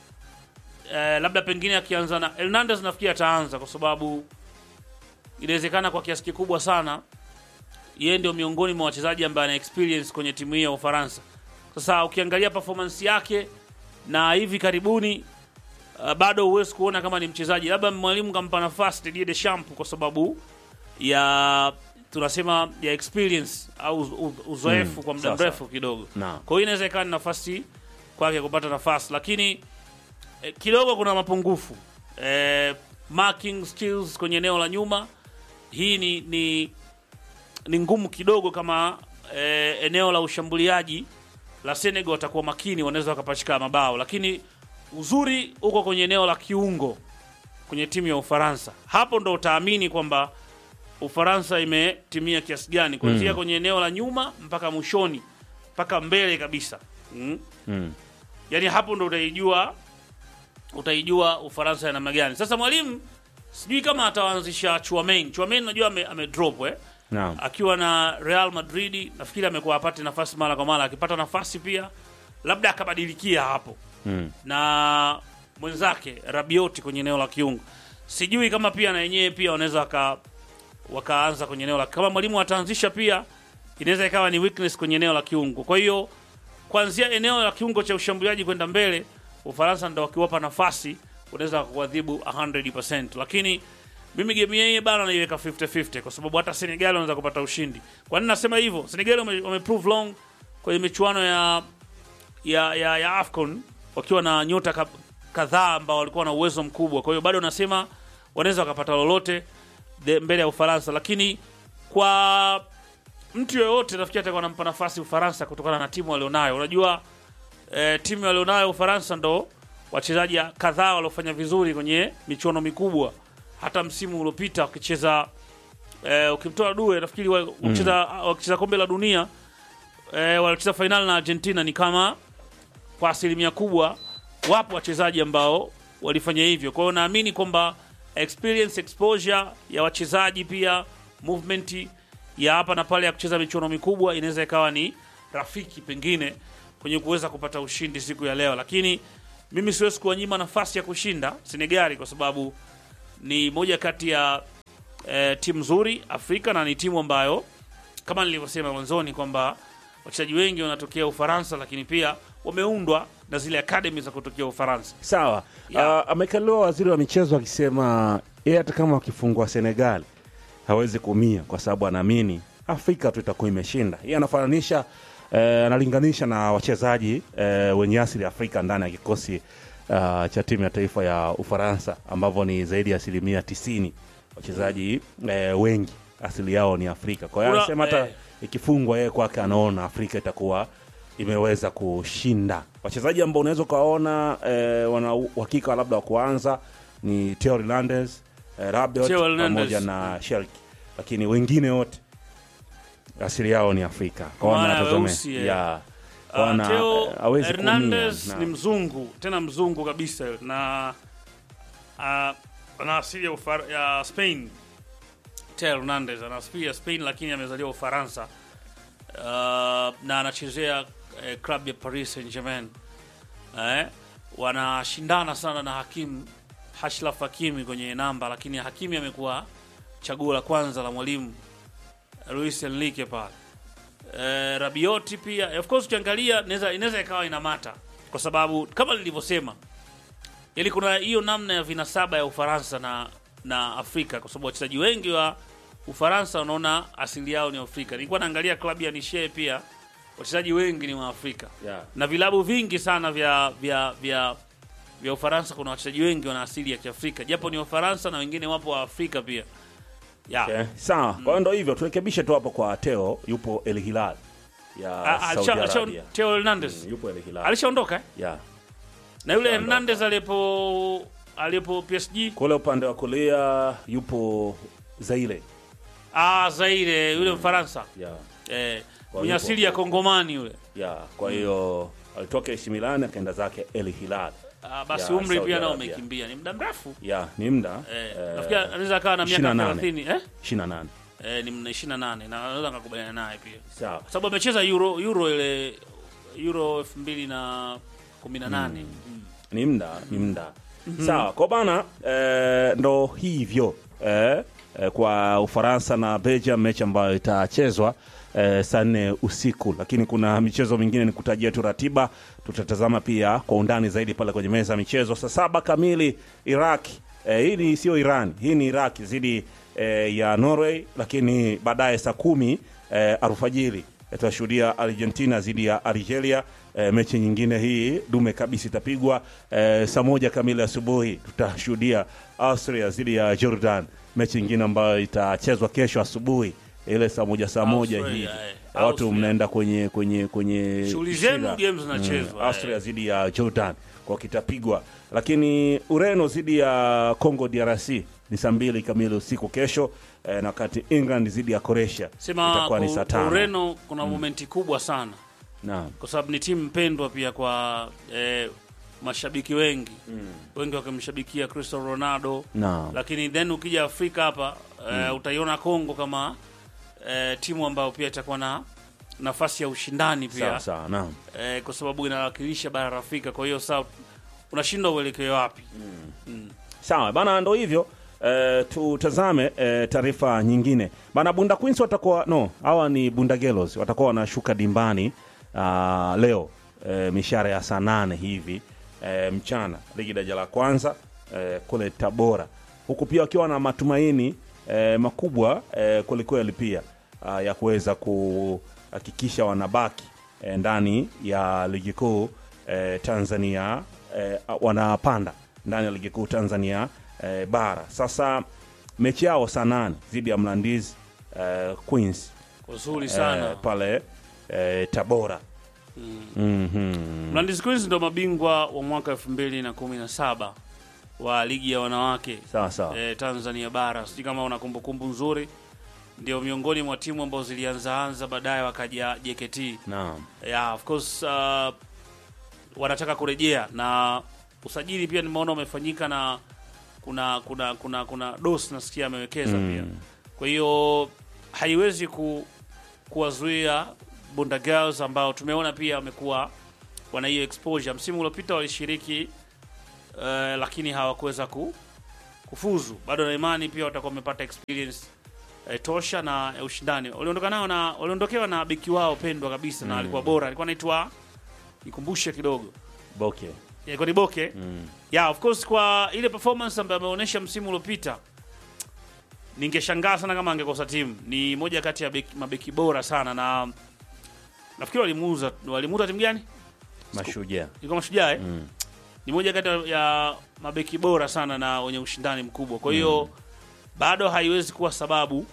eh, labda pengine akianza na Hernandez, nafikiri ataanza kwa sababu inawezekana kwa kiasi kikubwa sana yeye ndio miongoni mwa wachezaji ambaye ana experience kwenye timu hii ya Ufaransa. Sasa ukiangalia performance yake na hivi karibuni uh, bado huwezi kuona kama ni mchezaji, labda mwalimu kampa nafasi Didier Deschamps kwa sababu ya tunasema ya experience au uz- uz- uzoefu Mm, kwa muda sasa. mrefu kidogo. Naam. Kwa hiyo inaweza ikawa ni nafasi kwake kupata nafasi, lakini eh, kidogo kuna mapungufu eh, marking skills kwenye eneo la nyuma. Hii ni, ni, ni ngumu kidogo kama eh, eneo la ushambuliaji la Senegal watakuwa makini, wanaweza wakapachika mabao, lakini uzuri uko kwenye eneo la kiungo kwenye timu ya Ufaransa. Hapo ndo utaamini kwamba Ufaransa imetimia kiasi gani kuanzia Mm. kwenye eneo la nyuma mpaka mwishoni mpaka mbele kabisa mm. Mm. Yaani hapo ndo utaijua utaijua Ufaransa ya namna gani. Sasa mwalimu sijui kama ataanzisha Chouameni. Chouameni najua ame, ame drop eh Naam. akiwa na Real Madrid nafikiri amekuwa apate nafasi mara kwa mara, akipata nafasi pia labda akabadilikia hapo Mm. na mwenzake Rabioti kwenye eneo la kiungo. Sijui kama pia na yenyewe pia wanaweza waka, wakaanza kwenye eneo la kama mwalimu ataanzisha pia inaweza ikawa ni weakness kwenye eneo la kiungo. Kwa hiyo kuanzia eneo la kiungo cha ushambuliaji kwenda mbele, Ufaransa ndo wakiwapa nafasi unaweza kuadhibu 100%, lakini mimi game yenyewe bana naiweka 50-50 kwa sababu hata Senegal wanaweza kupata ushindi. Kwa nini nasema hivyo? Senegal wame, wame prove long kwenye michuano ya ya, ya, ya AFCON wakiwa na nyota ka- kadhaa ambao walikuwa na uwezo mkubwa. Kwa hiyo bado nasema wanaweza wakapata lolote de- mbele ya Ufaransa, lakini kwa mtu yoyote nafikiri atakuwa anampa nafasi Ufaransa kutokana na timu walionayo. Unajua eh, timu walionayo Ufaransa ndo wachezaji kadhaa waliofanya vizuri kwenye michuano mikubwa, hata msimu uliopita wakicheza eh, ukimtoa Due nafikiri wa- wakicheza wakicheza kombe la dunia eh, walicheza fainali na Argentina ni kama kwa asilimia kubwa wapo wachezaji ambao walifanya hivyo. Kwa hiyo naamini kwamba experience exposure ya wachezaji pia movement ya hapa na pale ya kucheza michuano mikubwa inaweza ikawa ni rafiki pengine kwenye kuweza kupata ushindi siku ya leo, lakini mimi siwezi kuwanyima nafasi ya kushinda Senegali kwa sababu ni moja kati ya eh, timu nzuri Afrika na ni timu ambayo kama nilivyosema mwanzoni kwamba wachezaji wengi wanatokea Ufaransa, lakini pia wameundwa na zile academy za kutokea Ufaransa. Sawa. Yeah. Uh, amekaliwa waziri wa michezo akisema yeye hata kama wakifungwa Senegal hawezi kuumia kwa sababu anaamini Afrika tu itakuwa imeshinda. Yeye anafananisha eh, analinganisha na wachezaji eh, wenye asili ya Afrika ndani ya kikosi uh, cha timu ya taifa ya Ufaransa ambavyo ni zaidi ya asilimia tisini wachezaji eh, wengi asili yao ni Afrika. Kwa hiyo Kuna- anasema hata eh. ikifungwa yeye kwake anaona Afrika itakuwa imeweza kushinda. Wachezaji ambao unaweza ukawaona eh, wana uhakika labda wa kuanza ni Theo Hernandez, eh, Rabiot Theo Hernandez. pamoja na Sherki, lakini wengine wote asili yao ni Afrika. Kwa Kwa maana ya wanatazamia- weusi, eh. ya Uh, Kwa wana- Theo eh, hawezi kuumia. Hernandez Naam. ni mzungu tena mzungu kabisa na uh, ana asili ya, Ufar- ya Spain. Theo Hernandez ana asili ya Spain lakini amezaliwa Ufaransa uh, na anachezea eh, club ya Paris Saint-Germain eh, wanashindana sana na Hakim Hashraf Hakimi kwenye namba, lakini Hakimi amekuwa chaguo la kwanza la mwalimu Luis Enrique pale. Eh, Rabioti pia of course ukiangalia inaweza inaweza ikawa inamata kwa sababu kama nilivyosema, yani kuna hiyo namna ya vinasaba ya Ufaransa na na Afrika, kwa sababu wachezaji wengi wa Ufaransa wanaona asili yao ni Afrika. Nilikuwa naangalia klabu ya Nice pia wachezaji wengi ni wa Afrika Yeah. na vilabu vingi sana vya vya vya vya Ufaransa kuna wachezaji wengi wana asili ya Kiafrika, japo ni Wafaransa na wengine wapo wa Afrika pia yeah. Okay. Sawa. Kwa hiyo ndo hivyo turekebishe tu hapo kwa Theo, yupo El Hilal ya Ah, Saudi alisha- alisha- Arabia. Theo Hernandez Mm, Yupo El Hilal. alishaondoka eh? Yeah. na yule Alishaondoka. Hernandez alipo alipo PSG Kule upande wa kulia yupo Zaire. ah, Zaire yule Mfaransa Yeah. eh, Kwa mwenye yupo asili ya hapo. Kongomani yule Yeah. Kwa hiyo alitoka AC Milan akaenda zake El Hilal. ah, basi Ya, umri Saudi pia nao Arabia. umekimbia, ni muda mrefu Yeah, ni muda eh, eh, nafikiri anaweza akawa na miaka 28. 30 eh? 28. Eh, ni mna 28 na anaweza nikakubaliana naye pia Sawa. kwa sababu amecheza Euro Euro ile Euro 2018 mm. ni mda ni mda sawa kwa bana eh, ndo hivyo eh, eh, kwa ufaransa na belgium mechi ambayo itachezwa eh, saa nne usiku lakini kuna michezo mingine ni kutajia tu ratiba tutatazama pia kwa undani zaidi pale kwenye meza ya michezo saa saba kamili iraq eh, hii ni sio iran hii ni iraq zidi eh, ya norway lakini baadaye saa kumi eh, alfajiri tutashuhudia argentina dhidi ya algeria e, mechi nyingine hii dume kabisa itapigwa e, saa moja kamili asubuhi tutashuhudia austria dhidi ya jordan mechi nyingine ambayo itachezwa kesho asubuhi ile saa moja saa moja Austria, hivi eh, watu Austria. mnaenda kwenye kwenye kwenye Shughuli zenu shida. games zinachezwa, Mm, austria dhidi ya jordan kwa kitapigwa lakini ureno dhidi ya congo drc ni saa mbili kamili usiku kesho eh, na wakati england dhidi ya croatia sema itakuwa ni saa kwa tano Ureno kuna momenti kubwa sana naam kwa sababu ni timu mpendwa pia kwa eh, mashabiki wengi wengi wakimshabikia Cristiano Ronaldo naam lakini then ukija Afrika hapa eh, utaiona Kongo kama eh, timu ambayo pia itakuwa na nafasi ya ushindani pia sawa sawa naam eh, kwa sababu inawakilisha bara la Afrika. Kwa hiyo sasa unashindwa uelekeo wapi? sawa bana ndo hivyo eh, tutazame eh, taarifa nyingine bana bunda queens watakuwa no hawa ni bunda gelos watakuwa wanashuka dimbani uh, leo eh, mishara ya saa nane hivi eh, mchana ligi daraja la kwanza eh, kule tabora huku pia wakiwa na matumaini eh, makubwa eh, kwelikweli pia uh, ya kuweza kuhakikisha wanabaki eh, ndani ya ligi kuu eh, tanzania eh, wanapanda ndani ya ligi kuu tanzania eh, bara sasa mechi yao saa nane dhidi ya mlandizi eh, queens Uzuri sana eh, pale eh, tabora Mhm. Mlandizi Queens ndo mabingwa wa mwaka 2017 wa ligi ya wanawake sawa sawa eh, Tanzania bara. Sijui kama una kumbukumbu nzuri, ndio miongoni mwa timu ambazo zilianzaanza baadaye wakaja JKT. naam Yeah, of course uh, wanataka kurejea na usajili pia nimeona umefanyika na kuna kuna kuna kuna dos nasikia amewekeza Mm. pia. Kwa hiyo haiwezi ku, kuwazuia Bunda Girls ambao tumeona pia wamekuwa wana hiyo exposure. Msimu uliopita walishiriki uh, lakini hawakuweza ku, kufuzu. Bado na imani pia watakuwa wamepata experience eh, tosha na eh, ushindani. Waliondoka nao na waliondokewa na beki wao pendwa kabisa na alikuwa bora, alikuwa anaitwa nikumbushe kidogo Boke. ilikuwa ni Boke Mm. yeah, of course kwa ile performance ambayo ameonyesha msimu uliopita ningeshangaa sana kama angekosa timu. Ni moja kati ya beki, mabeki bora sana na nafikiri walimuuza walimuuza timu gani? Mashujaa. Ilikuwa Mashujaa eh? Mm. Ni moja kati ya mabeki bora sana na wenye ushindani mkubwa. Kwa hiyo bado haiwezi kuwa sababu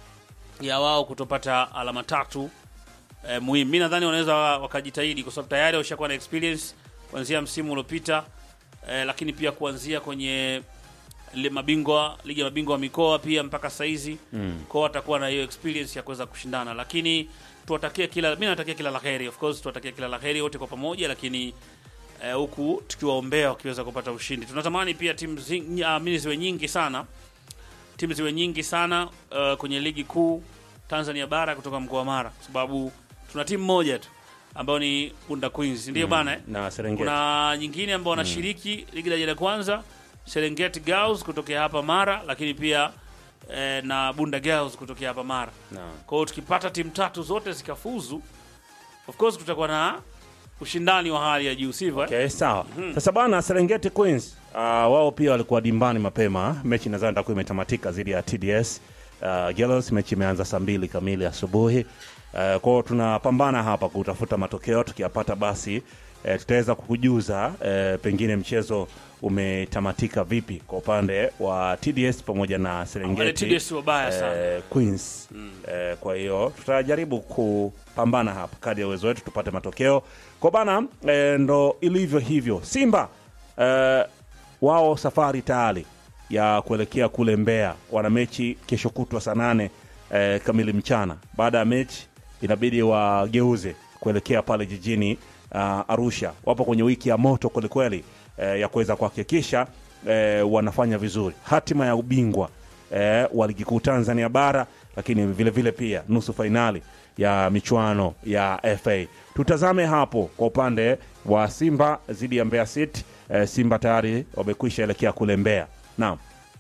ya wao kutopata alama tatu eh, muhimu. Mimi nadhani wanaweza wa- wakajitahidi kwa sababu tayari washakuwa na experience kuanzia msimu uliopita eh, lakini pia kuanzia kwenye ile mabingwa ligi ya mabingwa wa mikoa pia mpaka saizi Mm. kwao watakuwa na hiyo experience ya kuweza kushindana, lakini tuwatakie kila, mimi natakia kila laheri, of course tuwatakia kila laheri wote kwa pamoja, lakini eh, huku tukiwaombea wakiweza kupata ushindi. Tunatamani pia timu zi- ah, mimi ziwe nyingi sana, timu ziwe nyingi sana uh, kwenye ligi kuu Tanzania bara kutoka mkoa wa Mara, kwa sababu tuna timu moja tu ambayo ni Bunda Queens, ndio bana eh? Na Serengeti. kuna nyingine ambao wanashiriki ligi daraja la kwanza Serengeti Girls kutokea hapa Mara, lakini pia eh, na Bunda Girls kutokea hapa Mara. Naam. Kwa hiyo tukipata timu tatu zote zikafuzu, of course kutakuwa na ushindani wa hali ya juu, sivyo? eh? Okay, sawa. Sasa bana Serengeti Queens uh, wao pia walikuwa dimbani mapema. Mechi nadhani itakuwa imetamatika dhidi ya TDS uh, Girls. Mechi imeanza saa mbili kamili asubuhi. Uh, kwao tunapambana hapa kutafuta matokeo, tukiyapata basi uh, tutaweza kukujuza uh, pengine mchezo umetamatika vipi kwa upande wa TDS pamoja na Wale Serengeti TDS wabaya sana. eh, Queens. Eh, kwa hiyo tutajaribu kupambana hapa kadri ya uwezo wetu tupate matokeo kwa bana. Eh, ndo ilivyo hivyo. Simba eh, wao safari tayari ya kuelekea kule Mbeya, wana mechi kesho kutwa saa nane eh, kamili mchana. Baada ya mechi inabidi wageuze kuelekea pale jijini uh, Arusha. Wapo kwenye wiki ya moto kwelikweli eh, ya kuweza kuhakikisha eh, wanafanya vizuri hatima ya ubingwa eh, wa ligi kuu Tanzania bara, lakini vile vile pia nusu fainali ya michuano ya FA. Tutazame hapo kwa upande wa Simba dhidi ya Mbeya City. Eh, Simba tayari wamekwisha elekea kule Mbeya. Naam.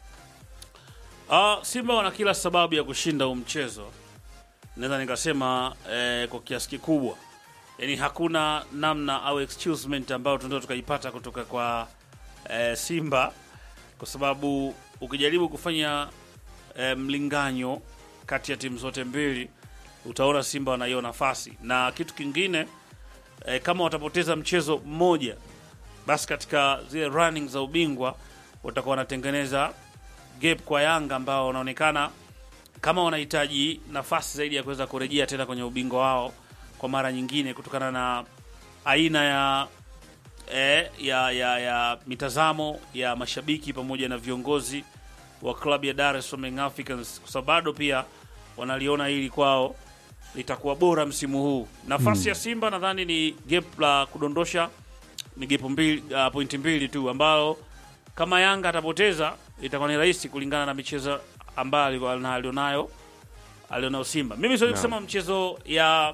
Ah, Simba wana kila sababu ya kushinda huu mchezo, naweza nikasema eh, kwa kiasi kikubwa, yaani hakuna namna au excusement ambayo tunaweza tukaipata kutoka kwa eh, Simba, kwa sababu ukijaribu kufanya eh, mlinganyo kati ya timu zote mbili utaona Simba wana hiyo nafasi, na kitu kingine eh, kama watapoteza mchezo mmoja, basi katika zile running za ubingwa watakuwa wanatengeneza gap kwa Yanga ambao wanaonekana kama wanahitaji nafasi zaidi ya kuweza kurejea tena kwenye ubingwa wao kwa mara nyingine, kutokana na aina ya eh, ya, ya, ya mitazamo ya mashabiki pamoja na viongozi wa klabu ya Dar es Salaam Young Africans, kwa sababu bado pia wanaliona hili kwao litakuwa bora msimu huu. Nafasi ya Simba nadhani ni gap la kudondosha ni gap mbili, uh, pointi mbili tu ambalo kama Yanga atapoteza itakuwa ni rahisi kulingana na michezo ambayo alikuwa- alionayo alionayo Simba. Mimi siwezi Naam. kusema mchezo ya,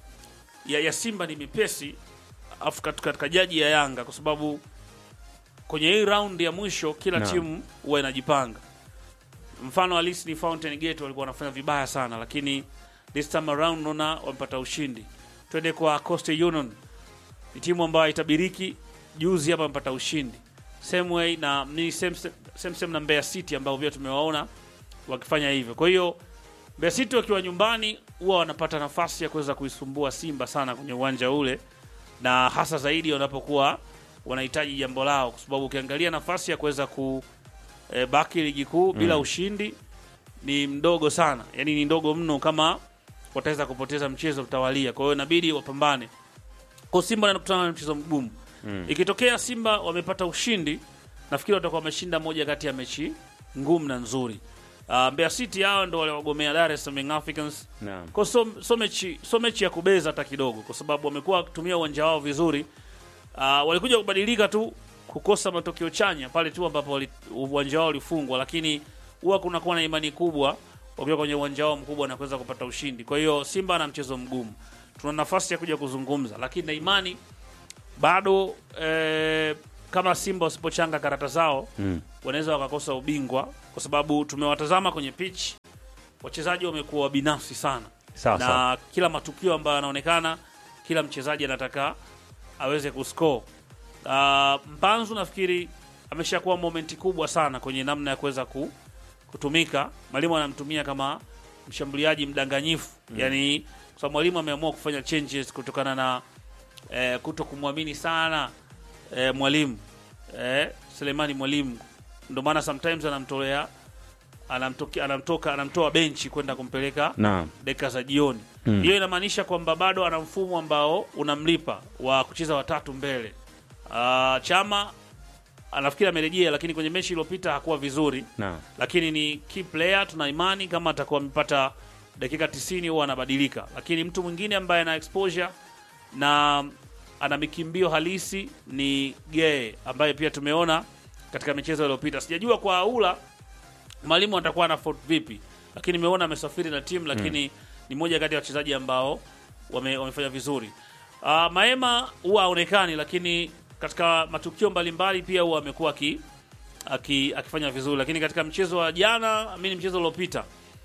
ya ya Simba ni mipesi afu katika, katika jaji ya Yanga kwa sababu kwenye hii round ya mwisho kila Naam. timu huwa inajipanga. Mfano halisi ni Fountain Gate walikuwa wanafanya vibaya sana, lakini this time around naona wamepata ushindi. Twende kwa Coastal Union, ni timu ambayo itabiriki. Juzi hapa wamepata ushindi same way na ni same, same, same na Mbeya City ambao pia tumewaona wakifanya hivyo. Kwa hiyo Mbeya City wakiwa nyumbani huwa wanapata nafasi ya kuweza kuisumbua Simba sana kwenye uwanja ule, na hasa zaidi wanapokuwa wanahitaji jambo lao, kwa sababu ukiangalia nafasi ya kuweza ku e, baki ligi kuu bila ushindi ni mdogo sana, yani ni ndogo mno kama wataweza kupoteza mchezo mtawalia. Kwa hiyo inabidi wapambane. Kwa Simba wanakutana na mchezo mgumu. Ikitokea Simba wamepata ushindi, nafikiri watakuwa wameshinda moja kati ya mechi ngumu na nzuri. Uh, Mbeya City hao ndo waliwagomea Dar es Salaam Young Africans Naam. kwa so, so, mechi, so mechi ya kubeza hata kidogo, kwa sababu wamekuwa wakitumia uwanja wao vizuri. Uh, walikuja kubadilika tu kukosa matokeo chanya pale tu ambapo wali- uwanja wao ulifungwa, lakini huwa kunakuwa na imani kubwa wakiwa kwenye uwanja wao mkubwa na kuweza kupata ushindi. Kwa hiyo Simba ana mchezo mgumu, tuna nafasi ya kuja kuzungumza, lakini na imani bado eh, kama Simba wasipochanga karata zao Mm. wanaweza wakakosa ubingwa, kwa sababu tumewatazama kwenye pitch, wachezaji wamekuwa binafsi sana Sawa na sawa. kila matukio ambayo yanaonekana, kila mchezaji anataka aweze kuscore. Uh, Mpanzu nafikiri ameshakuwa momenti kubwa sana kwenye namna ya kuweza ku, kutumika. Mwalimu anamtumia kama mshambuliaji mdanganyifu mm. Yani kwa sababu mwalimu ameamua kufanya changes kutokana na eh, kuto kumwamini sana eh, mwalimu eh, Selemani mwalimu, ndio maana sometimes anamtolea anamtoka, anamtoka anamtoa benchi kwenda kumpeleka Naam. dakika za jioni. Mm. Hiyo inamaanisha kwamba bado ana mfumo ambao unamlipa wa kucheza watatu mbele. Uh, Chama anafikiri amerejea, lakini kwenye mechi iliyopita hakuwa vizuri, Naam. lakini ni key player. Tuna imani kama atakuwa amepata dakika 90 huwa anabadilika, lakini mtu mwingine ambaye ana exposure na ana mikimbio halisi ni Gee ambaye pia tumeona katika michezo iliyopita. Sijajua kwa Aula mwalimu atakuwa na fault vipi, lakini nimeona amesafiri na timu, lakini ni moja kati ya wachezaji ambao wame, wamefanya vizuri. Uh, Maema huwa haonekani, lakini katika matukio mbalimbali pia huwa amekuwa aki, aki, akifanya vizuri, lakini katika mchezo wa jana, mimi mchezo uliopita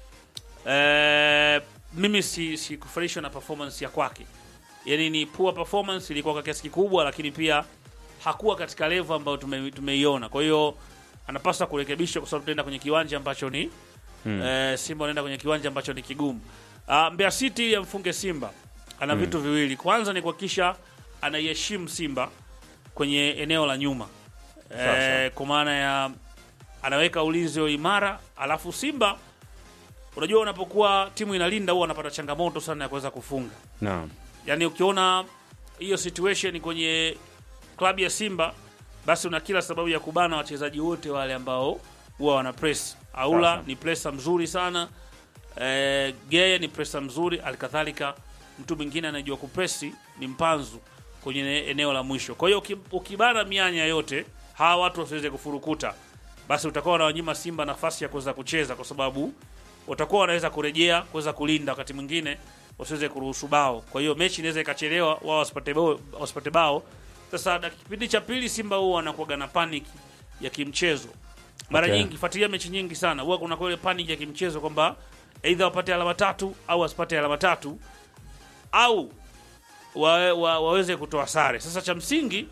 eh, mimi si sikufurahishwa na performance ya kwake, yani ni poor performance ilikuwa kwa kiasi kikubwa, lakini pia hakuwa katika level ambayo tume, tumeiona. Kwa hiyo anapaswa kurekebishwa kwa sababu tunaenda kwenye kiwanja ambacho ni Mm. eh, Simba wanaenda kwenye kiwanja ambacho ni kigumu. Uh, Mbeya City ili amfunge Simba ana vitu viwili. Kwanza ni kuhakikisha anaiheshimu Simba kwenye eneo la nyuma Sawa, sawa. eh, kwa maana ya anaweka ulinzi wa imara, alafu Simba unajua, unapokuwa timu inalinda huwa anapata changamoto sana ya kuweza kufunga. Naam. Yaani ukiona hiyo situation kwenye klabu ya Simba, basi una kila sababu ya kubana wachezaji wote wale ambao huwa wana press. Aula Sasa. ni pressa mzuri sana eh, Geye ni pressa mzuri, alikadhalika mtu mwingine anajua kupresi ni Mpanzu kwenye ene- eneo la mwisho. Kwa hiyo uki- ukibana mianya yote hawa watu wasiweze kufurukuta, basi utakuwa unawanyima Simba nafasi ya kuweza kucheza, kwa sababu watakuwa wanaweza kurejea kuweza kulinda, wakati mwingine wasiweze kuruhusu bao. Kwa hiyo mechi inaweza ikachelewa, wao wasipate bao, wasipate bao. Sasa dak- kipindi cha pili Simba huwa wanakuwaga na panic ya kimchezo mara Okay. nyingi, fuatilia mechi nyingi sana, huwa kuna ile panic ya kimchezo kwamba aidha wapate alama tatu au wasipate alama tatu au wa, wa, waweze kutoa sare. Sasa cha msingi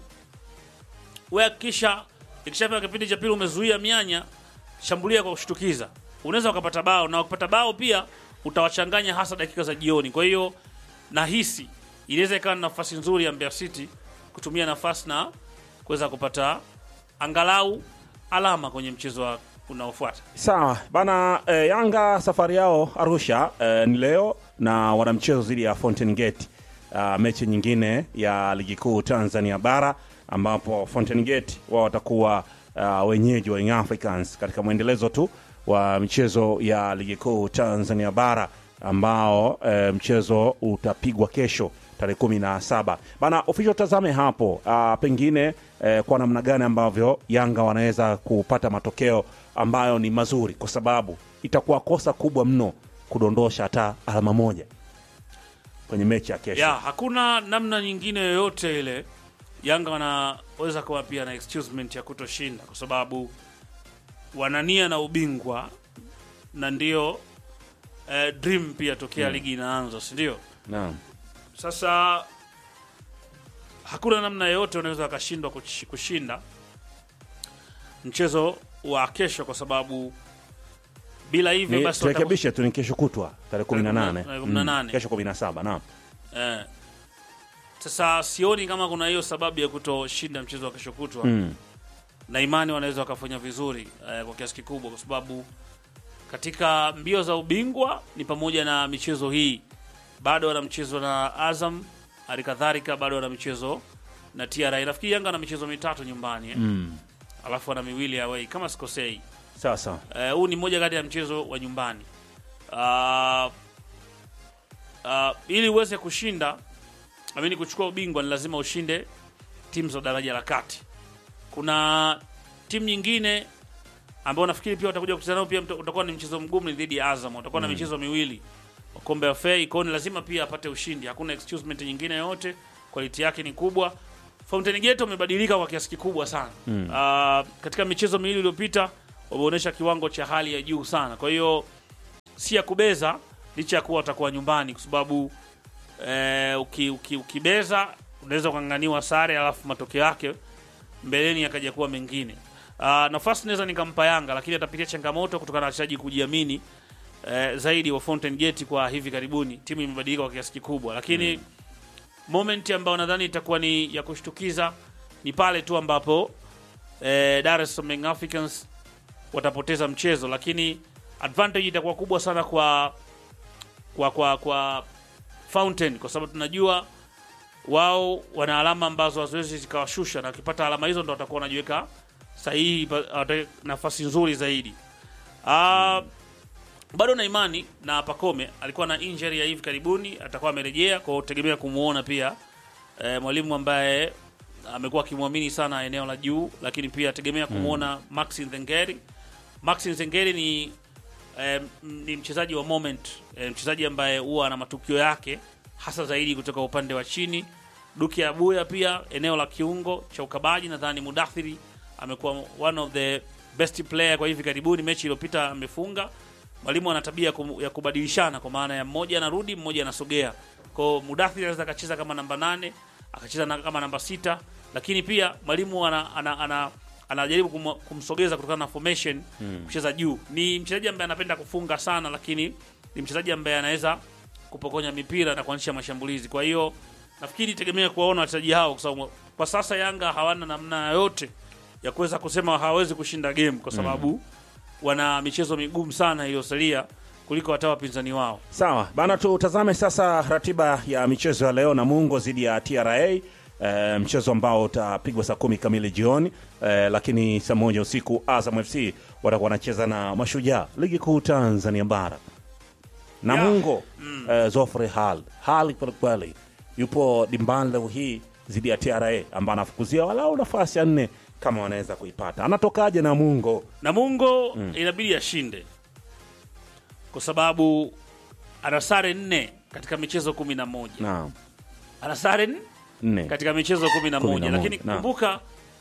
wewe hakikisha ikishafika kipindi cha pili umezuia mianya, shambulia kwa kushtukiza, unaweza ukapata bao, na ukipata bao pia utawachanganya hasa dakika za jioni. Kwa hiyo nahisi inaweza ikawa ni nafasi nzuri ya Mbeya City kutumia nafasi na kuweza kupata angalau alama kwenye mchezo wa unaofuata. Sawa bana. Eh, Yanga safari yao Arusha eh, ni leo na wana mchezo dhidi ya Fountain Gate, ah, mechi nyingine ya ligi kuu Tanzania bara ambapo Fountain Gate wao watakuwa ah, wenyeji wa Young Africans katika mwendelezo tu wa michezo ya ligi kuu Tanzania bara ambao eh, mchezo utapigwa kesho tarehe kumi na saba bana. Official, tazame hapo ah, pengine eh, kwa namna gani ambavyo Yanga wanaweza kupata matokeo ambayo ni mazuri, kwa sababu itakuwa kosa kubwa mno kudondosha hata alama moja kwenye mechi ya kesho. ya hakuna namna nyingine yoyote ile Yanga wanaweza kuwa pia na excusement ya kutoshinda kwa sababu wanania na ubingwa na ndio eh, dream pia tokea ligi inaanza, si ndio? Naam. Sasa hakuna namna yoyote wanaweza wakashindwa kush- kushinda mchezo wa kesho, kwa sababu bila hivyo Ni- basi watakuwa- turekebishe tu, ni kesho kutwa tarehe kumi na nane Tarehe kumi na nane. kesho kumi na saba naam. Eh. Sasa sioni kama kuna hiyo sababu ya kutoshinda mchezo wa kesho kutwa Mm. na imani wanaweza wakafanya vizuri eh, kwa kiasi kikubwa, kwa sababu katika mbio za ubingwa ni pamoja na michezo hii, bado wana mchezo na Azam, hali kadhalika bado wana mchezo na TRA. Nafikiri Yanga ana michezo mitatu nyumbani eh? Mm. alafu ana miwili away kama sikosei. Sawa sawa. Eh, huu ni mmoja kati ya mchezo wa nyumbani. Ah, ah, ili uweze kushinda amini kuchukua ubingwa ni lazima ushinde timu za daraja la kati. Kuna timu nyingine ambao nafikiri pia watakuja kucheza nao, pia mta- utakuwa ni mchezo mgumu, ni dhidi ya Azam. Utakuwa na michezo miwili wa kombe la FA, kwa hiyo ni lazima pia apate ushindi. Hakuna excusement nyingine yoyote, quality yake ni kubwa. Fountain Gate wamebadilika kwa kiasi kikubwa sana mm. uh, katika michezo miwili iliyopita wameonyesha kiwango cha hali ya juu sana, kwa hiyo si ya kubeza, licha ya kuwa watakuwa nyumbani, kwa sababu eh, uki, uki, ukibeza unaweza ukang'aniwa sare, alafu matokeo yake mbeleni yakaja kuwa mengine. Uh, nafasi naweza nikampa Yanga, lakini atapitia changamoto kutokana na wachezaji kujiamini eh, zaidi wa Fountain Gate kwa hivi karibuni. Timu imebadilika kwa kiasi kikubwa, lakini moment ambayo nadhani itakuwa ni ya kushtukiza ni pale tu ambapo eh, Dar es Salaam Young Africans watapoteza mchezo, lakini advantage itakuwa kubwa sana kwa kwa kwa, kwa Fountain kwa sababu tunajua wao wana alama ambazo haziwezi zikawashusha, na wakipata alama hizo ndo watakuwa wanajiweka sahihi, pa- wata- nafasi nzuri zaidi. Ah, bado na imani na Pakome alikuwa na injury ya hivi karibuni, atakuwa amerejea, kwa hiyo tegemea kumuona pia e, mwalimu ambaye amekuwa akimwamini sana eneo la juu, lakini pia tegemea kumuona Maxi Nzengeri. Maxi Nzengeri ni eh, m- ni mchezaji wa moment eh, mchezaji ambaye huwa ana matukio yake hasa zaidi kutoka upande wa chini. Duki Abuya pia eneo la kiungo cha ukabaji, nadhani Mudathiri amekuwa one of the best player kwa hivi karibuni. Mechi iliyopita amefunga. Mwalimu ana tabia ya kum- ya kubadilishana, kwa maana ya mmoja anarudi, mmoja anasogea. Kwa hiyo Mudathiri anaweza akacheza kama namba nane akacheza na, kama namba sita, lakini pia mwalimu ana, ana, ana anajaribu kum, kumsogeza kutokana na formation kucheza juu. Ni mchezaji ambaye anapenda kufunga sana, lakini ni mchezaji ambaye anaweza kupokonya mipira na kuanzisha mashambulizi. Kwa hiyo nafikiri tegemea kuwaona wachezaji hao, kwa sababu kwa sasa Yanga hawana namna yoyote ya kuweza kusema hawawezi kushinda game, kwa sababu wana michezo migumu sana iliyosalia kuliko hata wapinzani wao. Sawa bana, tutazame sasa ratiba ya michezo ya leo. Namungo dhidi ya TRA e, mchezo ambao utapigwa saa kumi kamili jioni e, lakini saa moja usiku Azam FC watakuwa wanacheza na Mashujaa, ligi kuu Tanzania Bara. Namungo e, Zofre Hal hali kwelikweli, yupo dimbani leo hii dhidi ya TRA ambaye anafukuzia walau nafasi ya nne kama wanaweza kuipata. Anatokaje Namungo? Namungo inabidi ashinde kwa sababu ana sare nne katika michezo kumi na moja Naam, ana sare nne nne katika michezo kumi na Kumi moja na lakini moja, naam. kumbuka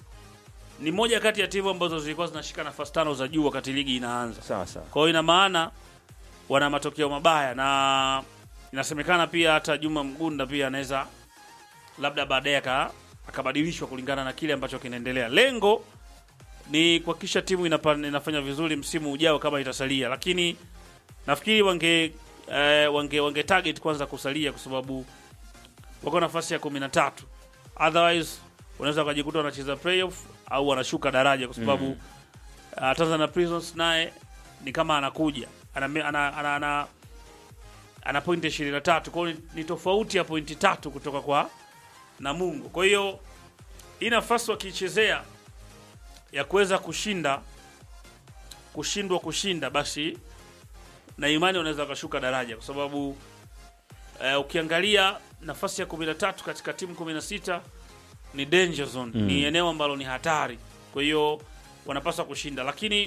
ni moja kati ya timu ambazo zilikuwa zinashika nafasi tano za juu wakati ligi inaanza. sawa sawa. Kwa hiyo ina maana wana matokeo mabaya, na inasemekana pia hata Juma Mgunda pia anaweza labda baadaye aka- akabadilishwa kulingana na kile ambacho kinaendelea. Lengo ni kuhakikisha timu inapa, inafanya vizuri msimu ujao kama itasalia, lakini nafikiri wange eh, wange, wange target kwanza kusalia kwa sababu wako nafasi ya kumi na tatu otherwise unaweza wakajikuta wanacheza playoff au wanashuka daraja kwa sababu mm. uh, Tanzania Prisons naye ni kama anakuja ana, ana, ana, ana, ana, ana pointi ishirini na tatu kwao ni, ni tofauti ya pointi tatu kutoka kwa Namungo. Kwa hiyo hii nafasi wakiichezea ya kuweza kushinda kushindwa kushinda, basi na imani wanaweza wakashuka daraja kwa sababu eh, ukiangalia nafasi ya 13 katika timu 16 ni danger zone, ni eneo ambalo ni hatari. Kwa hiyo wanapaswa kushinda, lakini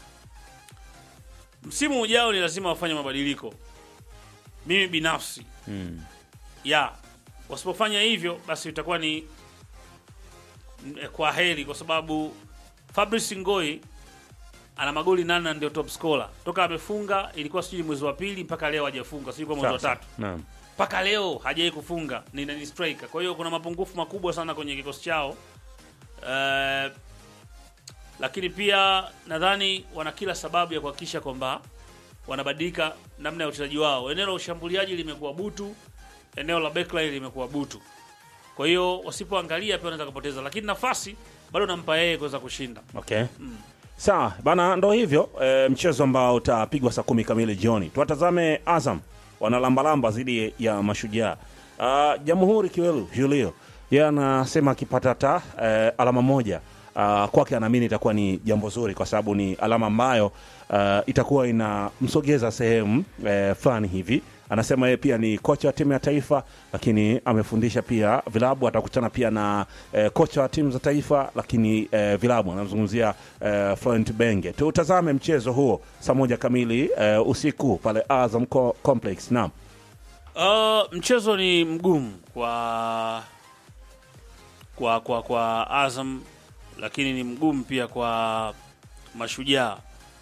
msimu ujao ni lazima wafanye mabadiliko. Mimi binafsi Mm. ya wasipofanya hivyo, basi itakuwa ni mm, kwa heri, kwa sababu Fabrice Ngoi ana magoli nane na ndio top scorer toka amefunga, ilikuwa sijui mwezi wa pili mpaka leo hajafunga, sijui kwa mwezi wa Sawa, tatu Naam. mpaka leo hajai kufunga ni, ni striker. Kwa hiyo kuna mapungufu makubwa sana kwenye kikosi chao Eh, lakini pia nadhani wana kila sababu ya kuhakikisha kwamba wanabadilika namna ya uchezaji wao. Eneo la ushambuliaji limekuwa butu, eneo la backline limekuwa butu. Kwa hiyo wasipoangalia pia wanaweza kupoteza, lakini nafasi bado nampa yeye kuweza kushinda. Okay. Sawa bana, ndo hivyo e, mchezo ambao utapigwa saa kumi kamili jioni. Tuwatazame Azam wanalambalamba dhidi ya Mashujaa. Ah, Jamhuri Kiwelu Julio yeye anasema akipata hata e, alama moja ah, kwake anaamini itakuwa ni jambo zuri, kwa sababu ni alama ambayo ah, itakuwa inamsogeza sehemu e, fulani hivi anasema yeye pia ni kocha wa timu ya taifa lakini amefundisha pia vilabu atakutana pia na eh, kocha wa timu za taifa lakini eh, vilabu anamzungumzia eh, Florent Benge tutazame mchezo huo saa moja kamili eh, usiku pale Azam Co- Complex naam Uh, mchezo ni mgumu kwa kwa kwa kwa Azam, lakini ni mgumu pia kwa Mashujaa.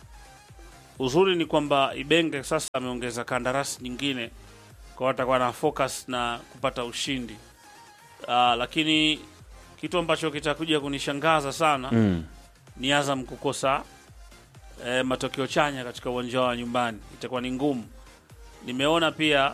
Uzuri ni kwamba Ibenge sasa ameongeza kandarasi nyingine, kwa hiyo atakuwa na focus na kupata ushindi. Uh, lakini kitu ambacho kitakuja kunishangaza sana Mm. ni Azam kukosa eh, matokeo chanya katika uwanja wa nyumbani, itakuwa ni ngumu. Nimeona pia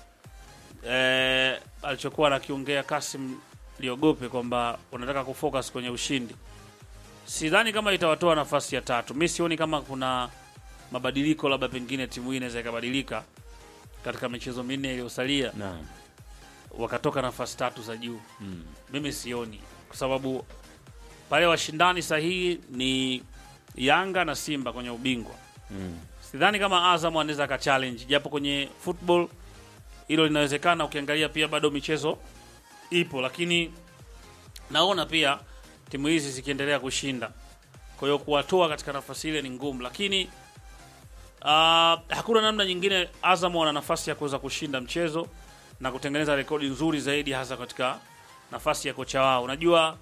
eh, alichokuwa anakiongea Kasim Liogope kwamba wanataka kufocus kwenye ushindi. Sidhani kama itawatoa nafasi ya tatu. Mi sioni kama kuna mabadiliko, labda pengine timu hii inaweza ikabadilika katika michezo minne iliyosalia Naam. wakatoka nafasi tatu za juu Mm. mimi sioni, kwa sababu pale washindani sahihi ni Yanga na Simba kwenye ubingwa. Mm. Sidhani kama Azam anaweza aka challenge, japo kwenye football hilo linawezekana. Ukiangalia pia bado michezo ipo, lakini naona pia timu hizi zikiendelea kushinda, kwa hiyo kuwatoa katika nafasi ile ni ngumu, lakini uh, hakuna namna nyingine. Azam wana nafasi ya kuweza kushinda mchezo na kutengeneza rekodi nzuri zaidi, hasa katika nafasi ya kocha wao. Unajua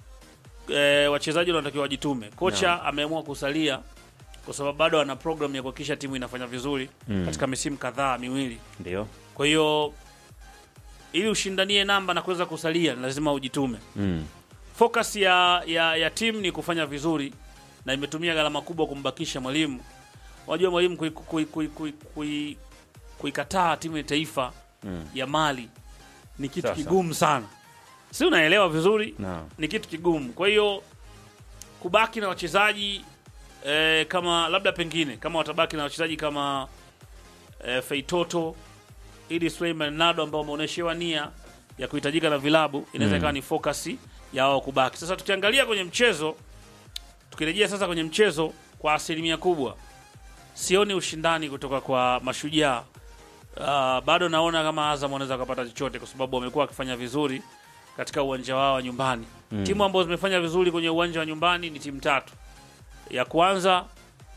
e, wachezaji wanatakiwa wajitume. Kocha ameamua kusalia kwa sababu bado ana program ya kuhakikisha timu inafanya vizuri Mm. katika misimu kadhaa miwili. Ndio. Kwa hiyo ili ushindanie namba na kuweza kusalia, ni lazima ujitume. Mm. Focus ya, ya, ya timu ni kufanya vizuri na imetumia gharama kubwa kumbakisha mwalimu. Unajua mwalimu kuikataa kui, kui, kui, kui, kuikataa timu ya taifa Mm. ya Mali ni kitu Sasa. kigumu sana, si unaelewa vizuri? Naam. Ni kitu kigumu. Kwa hiyo kubaki na wachezaji eh, kama labda pengine kama watabaki na wachezaji kama eh, Feitoto ili Suleiman Nado ambao wameonyeshewa nia ya kuhitajika na vilabu, inaweza Mm. ikawa ni focus ya wao kubaki. Sasa tukiangalia kwenye mchezo, tukirejea sasa kwenye mchezo, kwa asilimia kubwa sioni ushindani kutoka kwa Mashujaa. Uh, bado naona kama Azam wanaweza kupata chochote kwa sababu wamekuwa wakifanya vizuri katika uwanja wao wa nyumbani. Mm. Timu ambazo zimefanya vizuri kwenye uwanja wa nyumbani ni timu tatu. Ya kwanza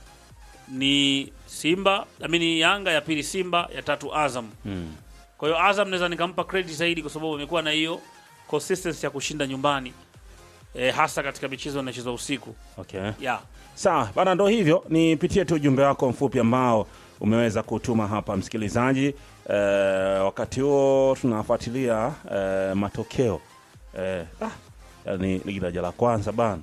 ni Simba, amini Yanga, ya pili Simba, ya tatu Azam. Mm. Kwa hiyo Azam naweza nikampa credit zaidi kwa sababu amekuwa na hiyo consistency ya kushinda nyumbani e, hasa katika michezo inachezwa usiku. Okay. Yeah. Sawa bana, ndo hivyo. Nipitie tu ujumbe wako mfupi ambao umeweza kutuma hapa msikilizaji. E, wakati huo tunafuatilia e, matokeo e, ah, yani ligi daraja la kwanza bana.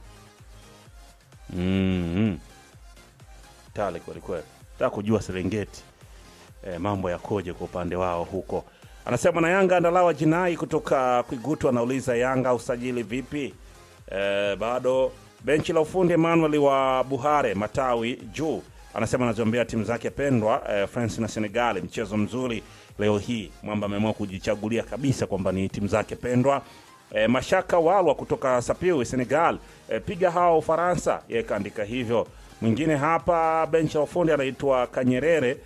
mm Tale kwelikweli, taka kujua Serengeti e, mambo yakoje kwa upande wao huko. Anasema na Yanga andalawa jinai kutoka Kwigutu, anauliza Yanga usajili vipi? E, bado benchi la ufundi Emmanuel wa Buhare matawi juu anasema anaziombea timu zake pendwa e, France na Senegal, mchezo mzuri leo hii. Mwamba ameamua kujichagulia kabisa kwamba ni timu zake pendwa. E, Mashaka Walwa kutoka Sapiu Senegal, e, piga hao Ufaransa, yeye kaandika hivyo. Mwingine hapa benchi la ufundi anaitwa Kanyerere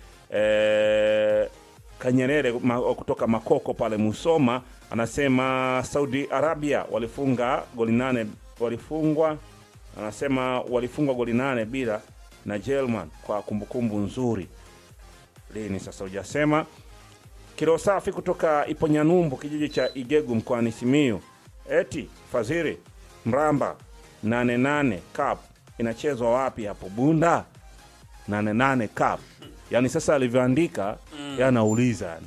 e, Kanyerere ma, kutoka Makoko pale Musoma anasema Saudi Arabia walifunga goli nane, walifungwa anasema walifungwa goli nane bila na German kwa kumbukumbu nzuri. Lini sasa hujasema. Kilo safi kutoka Iponyanyumbu kijiji cha Igegu mkoani Simiyu, eti Fadhili Mramba 88 Cup inachezwa wapi hapo Bunda? 88 Cup, yaani sasa alivyoandika mm. yanauliza yani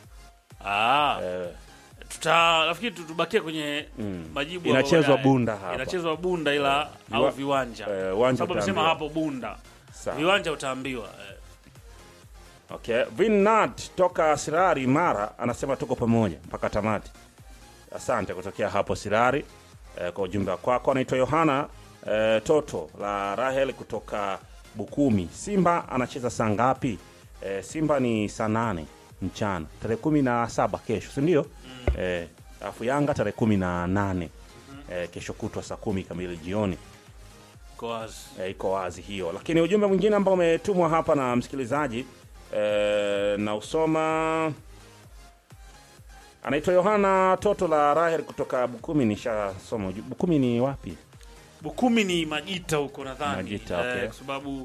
Ah, eh, tuta nafikiri tu- tubakie kwenye Mm. majibu Inachezwa hapo baadaye. Bunda hapa. Inachezwa Bunda ila au Viwa- viwanja. eh, uwanja Sababu amesema utaambiwa. hapo Bunda. sawa. Viwanja utaambiwa. eh. Okay. Vinnat toka Sirari Mara anasema tuko pamoja mpaka tamati. Asante kutokea hapo Sirari eh, kwa ujumbe wako. Anaitwa Yohana eh, Toto la Rahel kutoka Bukumi. Simba anacheza saa ngapi? Eh, Simba ni saa nane mchana tarehe kumi na saba kesho, si ndio? Eh, alafu Yanga tarehe kumi na nane eh, kesho kutwa saa kumi kamili jioni Iko wazi. e, iko wazi hiyo. Lakini ujumbe mwingine ambao umetumwa hapa na msikilizaji e, na usoma anaitwa Yohana Toto la Rahel kutoka Bukumi. Nishasoma uju- Bukumi ni wapi? Bukumi ni Majita huko nadhani. Majita, okay. kwa sababu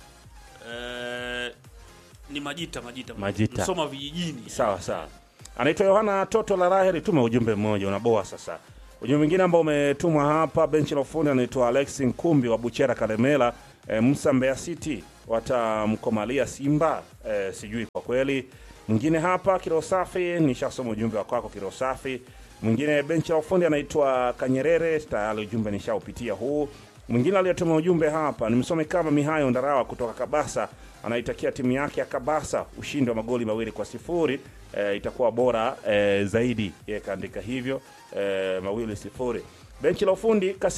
eh, ni Majita Majita. Majita. Msoma vijijini. Sawa sawa, anaitwa Yohana Toto la Rahel. Tuma ujumbe mmoja, unaboa sasa. Ujumbe mwingine ambao umetumwa hapa, benchi la ufundi anaitwa Alex Nkumbi wa Buchera Kalemela. E, Musa Mbeya City watamkomalia Simba e, sijui kwa kweli. Mwingine hapa Kilo Safi, nishasoma ujumbe wa kwako Kilo Safi. Mwingine benchi la ufundi anaitwa Kanyerere, tayari ujumbe nishaupitia huu. Mwingine aliyetuma ujumbe hapa nimsome kama Mihayo Ndarawa kutoka Kabasa, anaitakia timu yake ya Kabasa ushindi wa magoli mawili kwa sifuri. E, itakuwa bora e, zaidi. Yeye kaandika hivyo e, mawili sifuri. Benchi la ufundi kasi